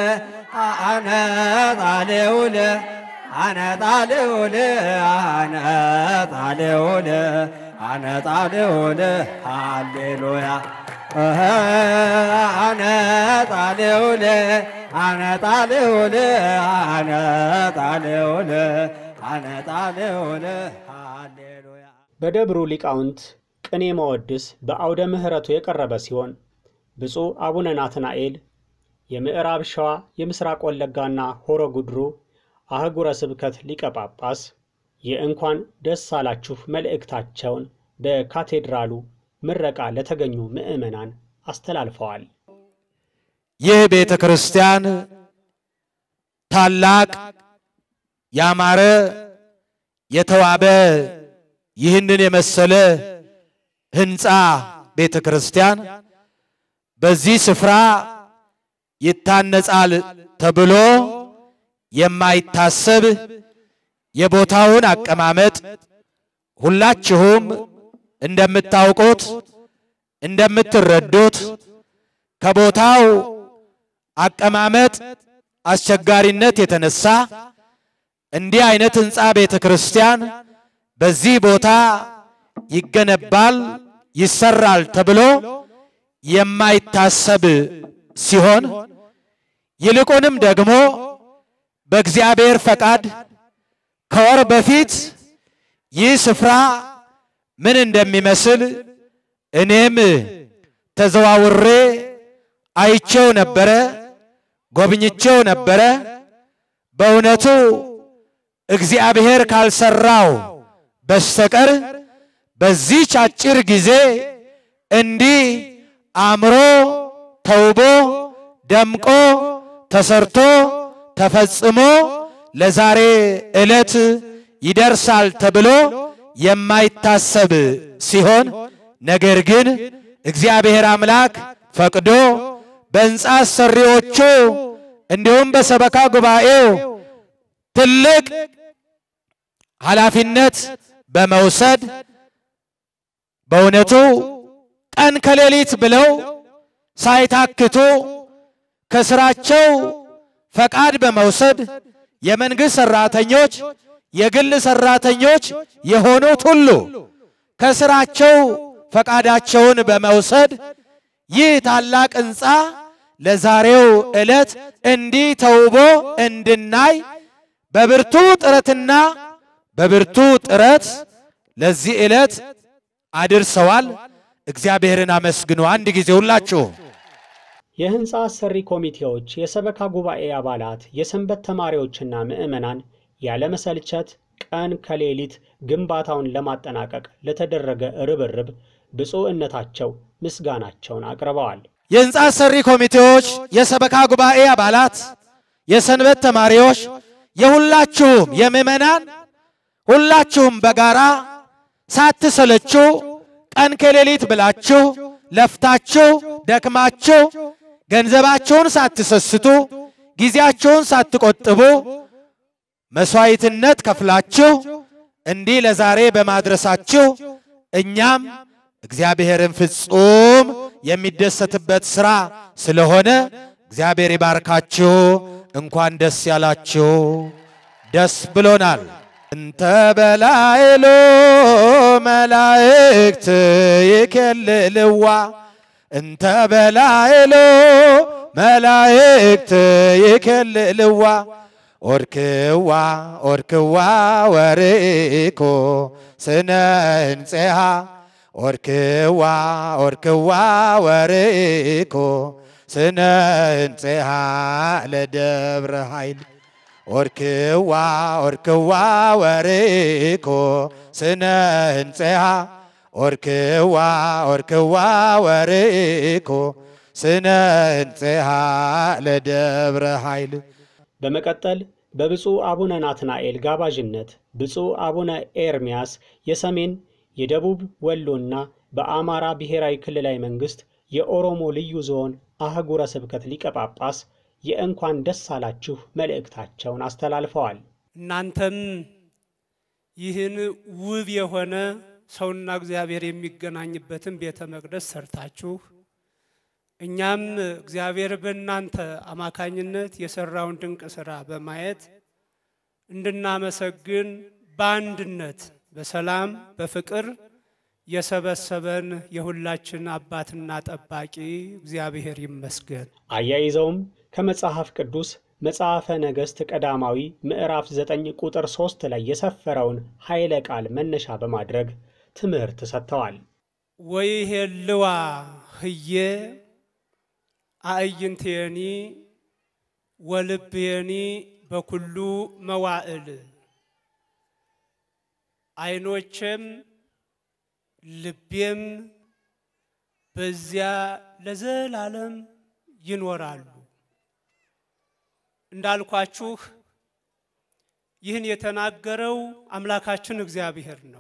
[SPEAKER 3] አነጣሌውለ አነጣሌውለ አነጣሌውለ አነጣሌውለ ሃሌሉያ አነጣሌውለ አነጣሌውለ አነጣሌውለ አነጣሌውለ ሃሌሉያ
[SPEAKER 1] በደብሩ ሊቃውንት ቅኔ መወድስ በአውደ ምሕረቱ የቀረበ ሲሆን ብፁዕ አቡነ ናትናኤል የምዕራብ ሸዋ የምስራቅ ወለጋና ሆሮ ጉድሩ አህጉረ ስብከት ሊቀ ጳጳስ የእንኳን ደስ አላችሁ መልእክታቸውን በካቴድራሉ ምረቃ ለተገኙ ምዕመናን አስተላልፈዋል።
[SPEAKER 4] ይህ ቤተ ክርስቲያን ታላቅ ያማረ የተዋበ ይህንን የመሰለ ሕንፃ ቤተ ክርስቲያን በዚህ ስፍራ ይታነጻል ተብሎ የማይታሰብ የቦታውን አቀማመጥ ሁላችሁም እንደምታውቁት እንደምትረዱት ከቦታው አቀማመጥ አስቸጋሪነት የተነሳ እንዲህ አይነት ሕንፃ ቤተ ክርስቲያን በዚህ ቦታ ይገነባል ይሰራል ተብሎ የማይታሰብ ሲሆን ይልቁንም ደግሞ በእግዚአብሔር ፈቃድ ከወር በፊት ይህ ስፍራ ምን እንደሚመስል እኔም ተዘዋውሬ አይቼው ነበረ፣ ጎብኝቼው ነበረ። በእውነቱ እግዚአብሔር ካልሰራው በስተቀር በዚህች አጭር ጊዜ እንዲህ አምሮ ተውቦ ደምቆ ተሰርቶ ተፈጽሞ ለዛሬ ዕለት ይደርሳል ተብሎ የማይታሰብ ሲሆን ነገር ግን እግዚአብሔር አምላክ ፈቅዶ በሕንፃ አሰሪዎቹ እንዲሁም በሰበካ ጉባኤው ትልቅ ኃላፊነት በመውሰድ በእውነቱ ቀን ከሌሊት ብለው ሳይታክቱ ከስራቸው ፈቃድ በመውሰድ የመንግሥት ሠራተኞች፣ የግል ሠራተኞች የሆኑት ሁሉ ከስራቸው ፈቃዳቸውን በመውሰድ ይህ ታላቅ ሕንፃ ለዛሬው ዕለት እንዲህ ተውቦ እንድናይ በብርቱ ጥረትና በብርቱ ጥረት ለዚህ ዕለት አድርሰዋል። እግዚአብሔርን አመስግኑ። አንድ ጊዜ ሁላችሁ
[SPEAKER 1] የሕንፃ አሰሪ ኮሚቴዎች፣ የሰበካ ጉባኤ አባላት፣ የሰንበት ተማሪዎችና ምዕመናን ያለመሰልቸት ቀን ከሌሊት ግንባታውን ለማጠናቀቅ ለተደረገ ርብርብ ብፁዕነታቸው ምስጋናቸውን አቅርበዋል።
[SPEAKER 4] የሕንፃ አሰሪ ኮሚቴዎች፣ የሰበካ ጉባኤ አባላት፣ የሰንበት ተማሪዎች፣ የሁላችሁም የምዕመናን ሁላችሁም በጋራ ሳትሰለችሁ ቀን ከሌሊት ብላችሁ ለፍታችሁ ደክማችሁ ገንዘባችሁን ሳትሰስቱ ጊዜያችሁን ሳትቆጥቡ መስዋዕትነት ከፍላችሁ እንዲህ ለዛሬ በማድረሳችሁ እኛም እግዚአብሔርን ፍጹም የሚደሰትበት ሥራ ስለሆነ እግዚአብሔር ይባርካችሁ። እንኳን ደስ ያላችሁ። ደስ ብሎናል። እንተ በላይሎ መላእክት ይኬልልዋ እንተ በላይሎ መላእክት ይኬልልዋ ኦርክዋ ኦርክዋ ወርኢኮ ስነ እንፄሃ ኦርክዋ ኦርክዋ ወርኢኮ ስነ እንፄሃ ለደብረ ኃይል ኦርክዋ ኦርክዋ ወርኢኮ ስነ እንፄሃ ኦርክዋ ኦርክዋ ወርኢኮ ስነ እንፄሃ ለደብረ ኃይል
[SPEAKER 1] በመቀጠል በብፁዕ አቡነ ናትናኤል ጋባዥነት ብፁዕ አቡነ ኤርምያስ የሰሜን የደቡብ ወሎና በአማራ ብሔራዊ ክልላዊ መንግሥት የኦሮሞ ልዩ ዞን አህጉረ ስብከት ሊቀ ጳጳስ የእንኳን ደስ አላችሁ መልእክታቸውን አስተላልፈዋል።
[SPEAKER 5] እናንተም ይህን ውብ የሆነ ሰውና እግዚአብሔር የሚገናኝበትን ቤተ መቅደስ ሰርታችሁ እኛም እግዚአብሔር በእናንተ አማካኝነት የሰራውን ድንቅ ስራ በማየት እንድናመሰግን በአንድነት በሰላም በፍቅር የሰበሰበን የሁላችን አባትና ጠባቂ እግዚአብሔር ይመስገን።
[SPEAKER 1] አያይዘውም ከመጽሐፍ ቅዱስ መጽሐፈ ነገሥት ቀዳማዊ ምዕራፍ 9 ቁጥር 3 ላይ የሰፈረውን ኃይለ ቃል መነሻ በማድረግ ትምህርት ሰጥተዋል።
[SPEAKER 5] ወይሄልዋ ህዬ አእይንትየኒ ወልብየኒ በኩሉ መዋዕል ዓይኖቼም ልቤም በዚያ ለዘላለም ይኖራሉ። እንዳልኳችሁ ይህን የተናገረው አምላካችን እግዚአብሔር ነው።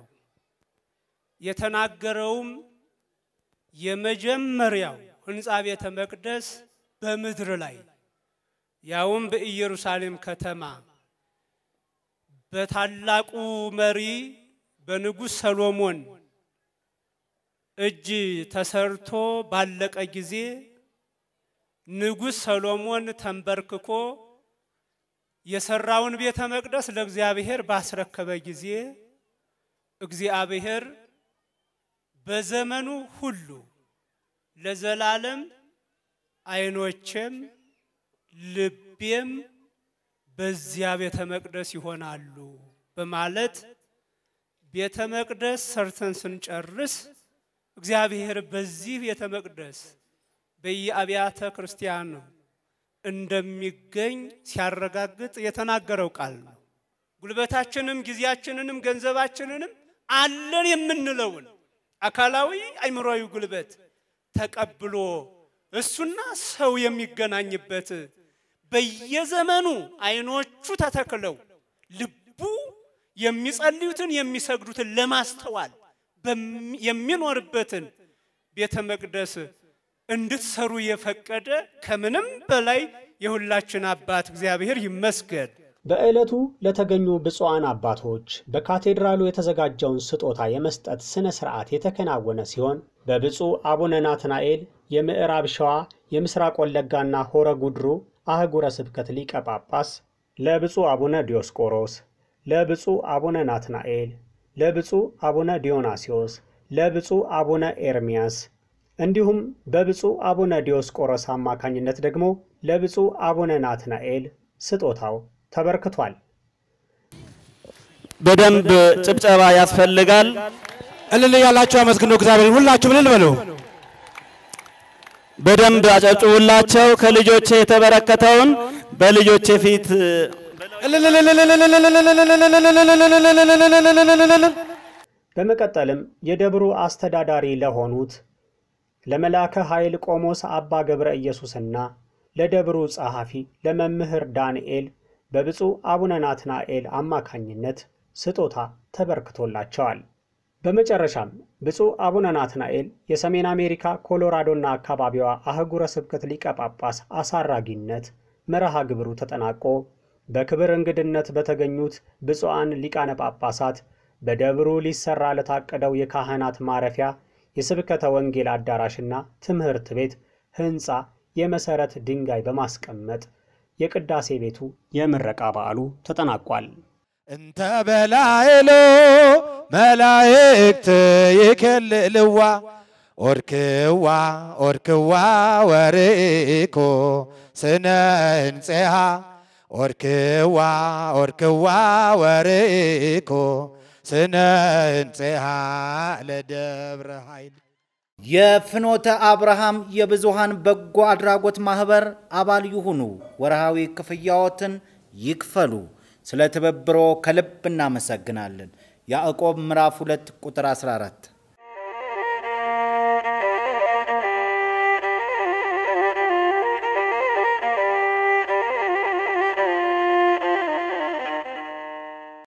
[SPEAKER 5] የተናገረውም የመጀመሪያው ሕንፃ ቤተ መቅደስ በምድር ላይ ያውም በኢየሩሳሌም ከተማ በታላቁ መሪ በንጉሥ ሰሎሞን እጅ ተሰርቶ ባለቀ ጊዜ ንጉሥ ሰሎሞን ተንበርክኮ የሰራውን ቤተ መቅደስ ለእግዚአብሔር ባስረከበ ጊዜ እግዚአብሔር በዘመኑ ሁሉ ለዘላለም ዓይኖቼም ልቤም በዚያ ቤተ መቅደስ ይሆናሉ በማለት ቤተ መቅደስ ሰርተን ስንጨርስ እግዚአብሔር በዚህ ቤተ መቅደስ በየአብያተ ክርስቲያኑ እንደሚገኝ ሲያረጋግጥ የተናገረው ቃል ነው። ጉልበታችንም ጊዜያችንንም ገንዘባችንንም አለን የምንለውን አካላዊ አእምሯዊ ጉልበት ተቀብሎ እሱና ሰው የሚገናኝበት በየዘመኑ ዓይኖቹ ተተክለው ልቡ የሚጸልዩትን የሚሰግዱትን ለማስተዋል የሚኖርበትን ቤተ መቅደስ እንድትሰሩ የፈቀደ ከምንም በላይ የሁላችን አባት እግዚአብሔር ይመስገን።
[SPEAKER 1] በዕለቱ ለተገኙ ብፁዓን አባቶች በካቴድራሉ የተዘጋጀውን ስጦታ የመስጠት ሥነ ሥርዓት የተከናወነ ሲሆን በብፁዕ አቡነ ናትናኤል የምዕራብ ሸዋ የምስራቅ ወለጋና ሆረ ጉድሩ አህጉረ ስብከት ሊቀ ጳጳስ፣ ለብፁዕ አቡነ ዲዮስቆሮስ፣ ለብፁዕ አቡነ ናትናኤል፣ ለብፁዕ አቡነ ዲዮናስዮስ፣ ለብፁዕ አቡነ ኤርሚያስ እንዲሁም በብፁዕ አቡነ ዲዮስቆሮስ አማካኝነት ደግሞ ለብፁዕ አቡነ ናትናኤል ስጦታው ተበርክቷል።
[SPEAKER 3] በደንብ ጭብጨባ ያስፈልጋል።
[SPEAKER 4] እልል ያላችሁ አመስግኑ እግዚአብሔር። ሁላችሁም እልል በሉ።
[SPEAKER 3] በደንብ አጨብጭቡላቸው። ከልጆቼ የተበረከተውን በልጆቼ ፊት
[SPEAKER 1] በመቀጠልም የደብሩ አስተዳዳሪ ለሆኑት ለመላከ ኃይል ቆሞስ አባ ገብረ ኢየሱስና ለደብሩ ጸሐፊ ለመምህር ዳንኤል በብፁዕ አቡነ ናትናኤል አማካኝነት ስጦታ ተበርክቶላቸዋል። በመጨረሻም ብፁዕ አቡነ ናትናኤል የሰሜን አሜሪካ ኮሎራዶና አካባቢዋ አህጉረ ስብከት ሊቀ ጳጳስ አሳራጊነት መርሃ ግብሩ ተጠናቆ በክብር እንግድነት በተገኙት ብፁዓን ሊቃነ ጳጳሳት በደብሩ ሊሰራ ለታቀደው የካህናት ማረፊያ የስብከተ ወንጌል አዳራሽና ትምህርት ቤት ሕንፃ የመሠረት ድንጋይ በማስቀመጥ የቅዳሴ ቤቱ የምረቃ በዓሉ ተጠናቋል።
[SPEAKER 4] እንተ በላይሎ መላእክት ይከልልዋ ኦርክዋ ኦርክዋ ወርኢኮ ስነ እንፄሃ ኦርክዋ ኦርክዋ ወርኢኮ ስነ እንፄሃ ለደብረ ኃይል
[SPEAKER 8] የፍኖተ አብርሃም የብዙሃን በጎ አድራጎት ማህበር አባል ይሁኑ። ወርሃዊ ክፍያዎትን ይክፈሉ። ስለ ትብብሮ ከልብ እናመሰግናለን። ያዕቆብ ምዕራፍ 2 ቁጥር 14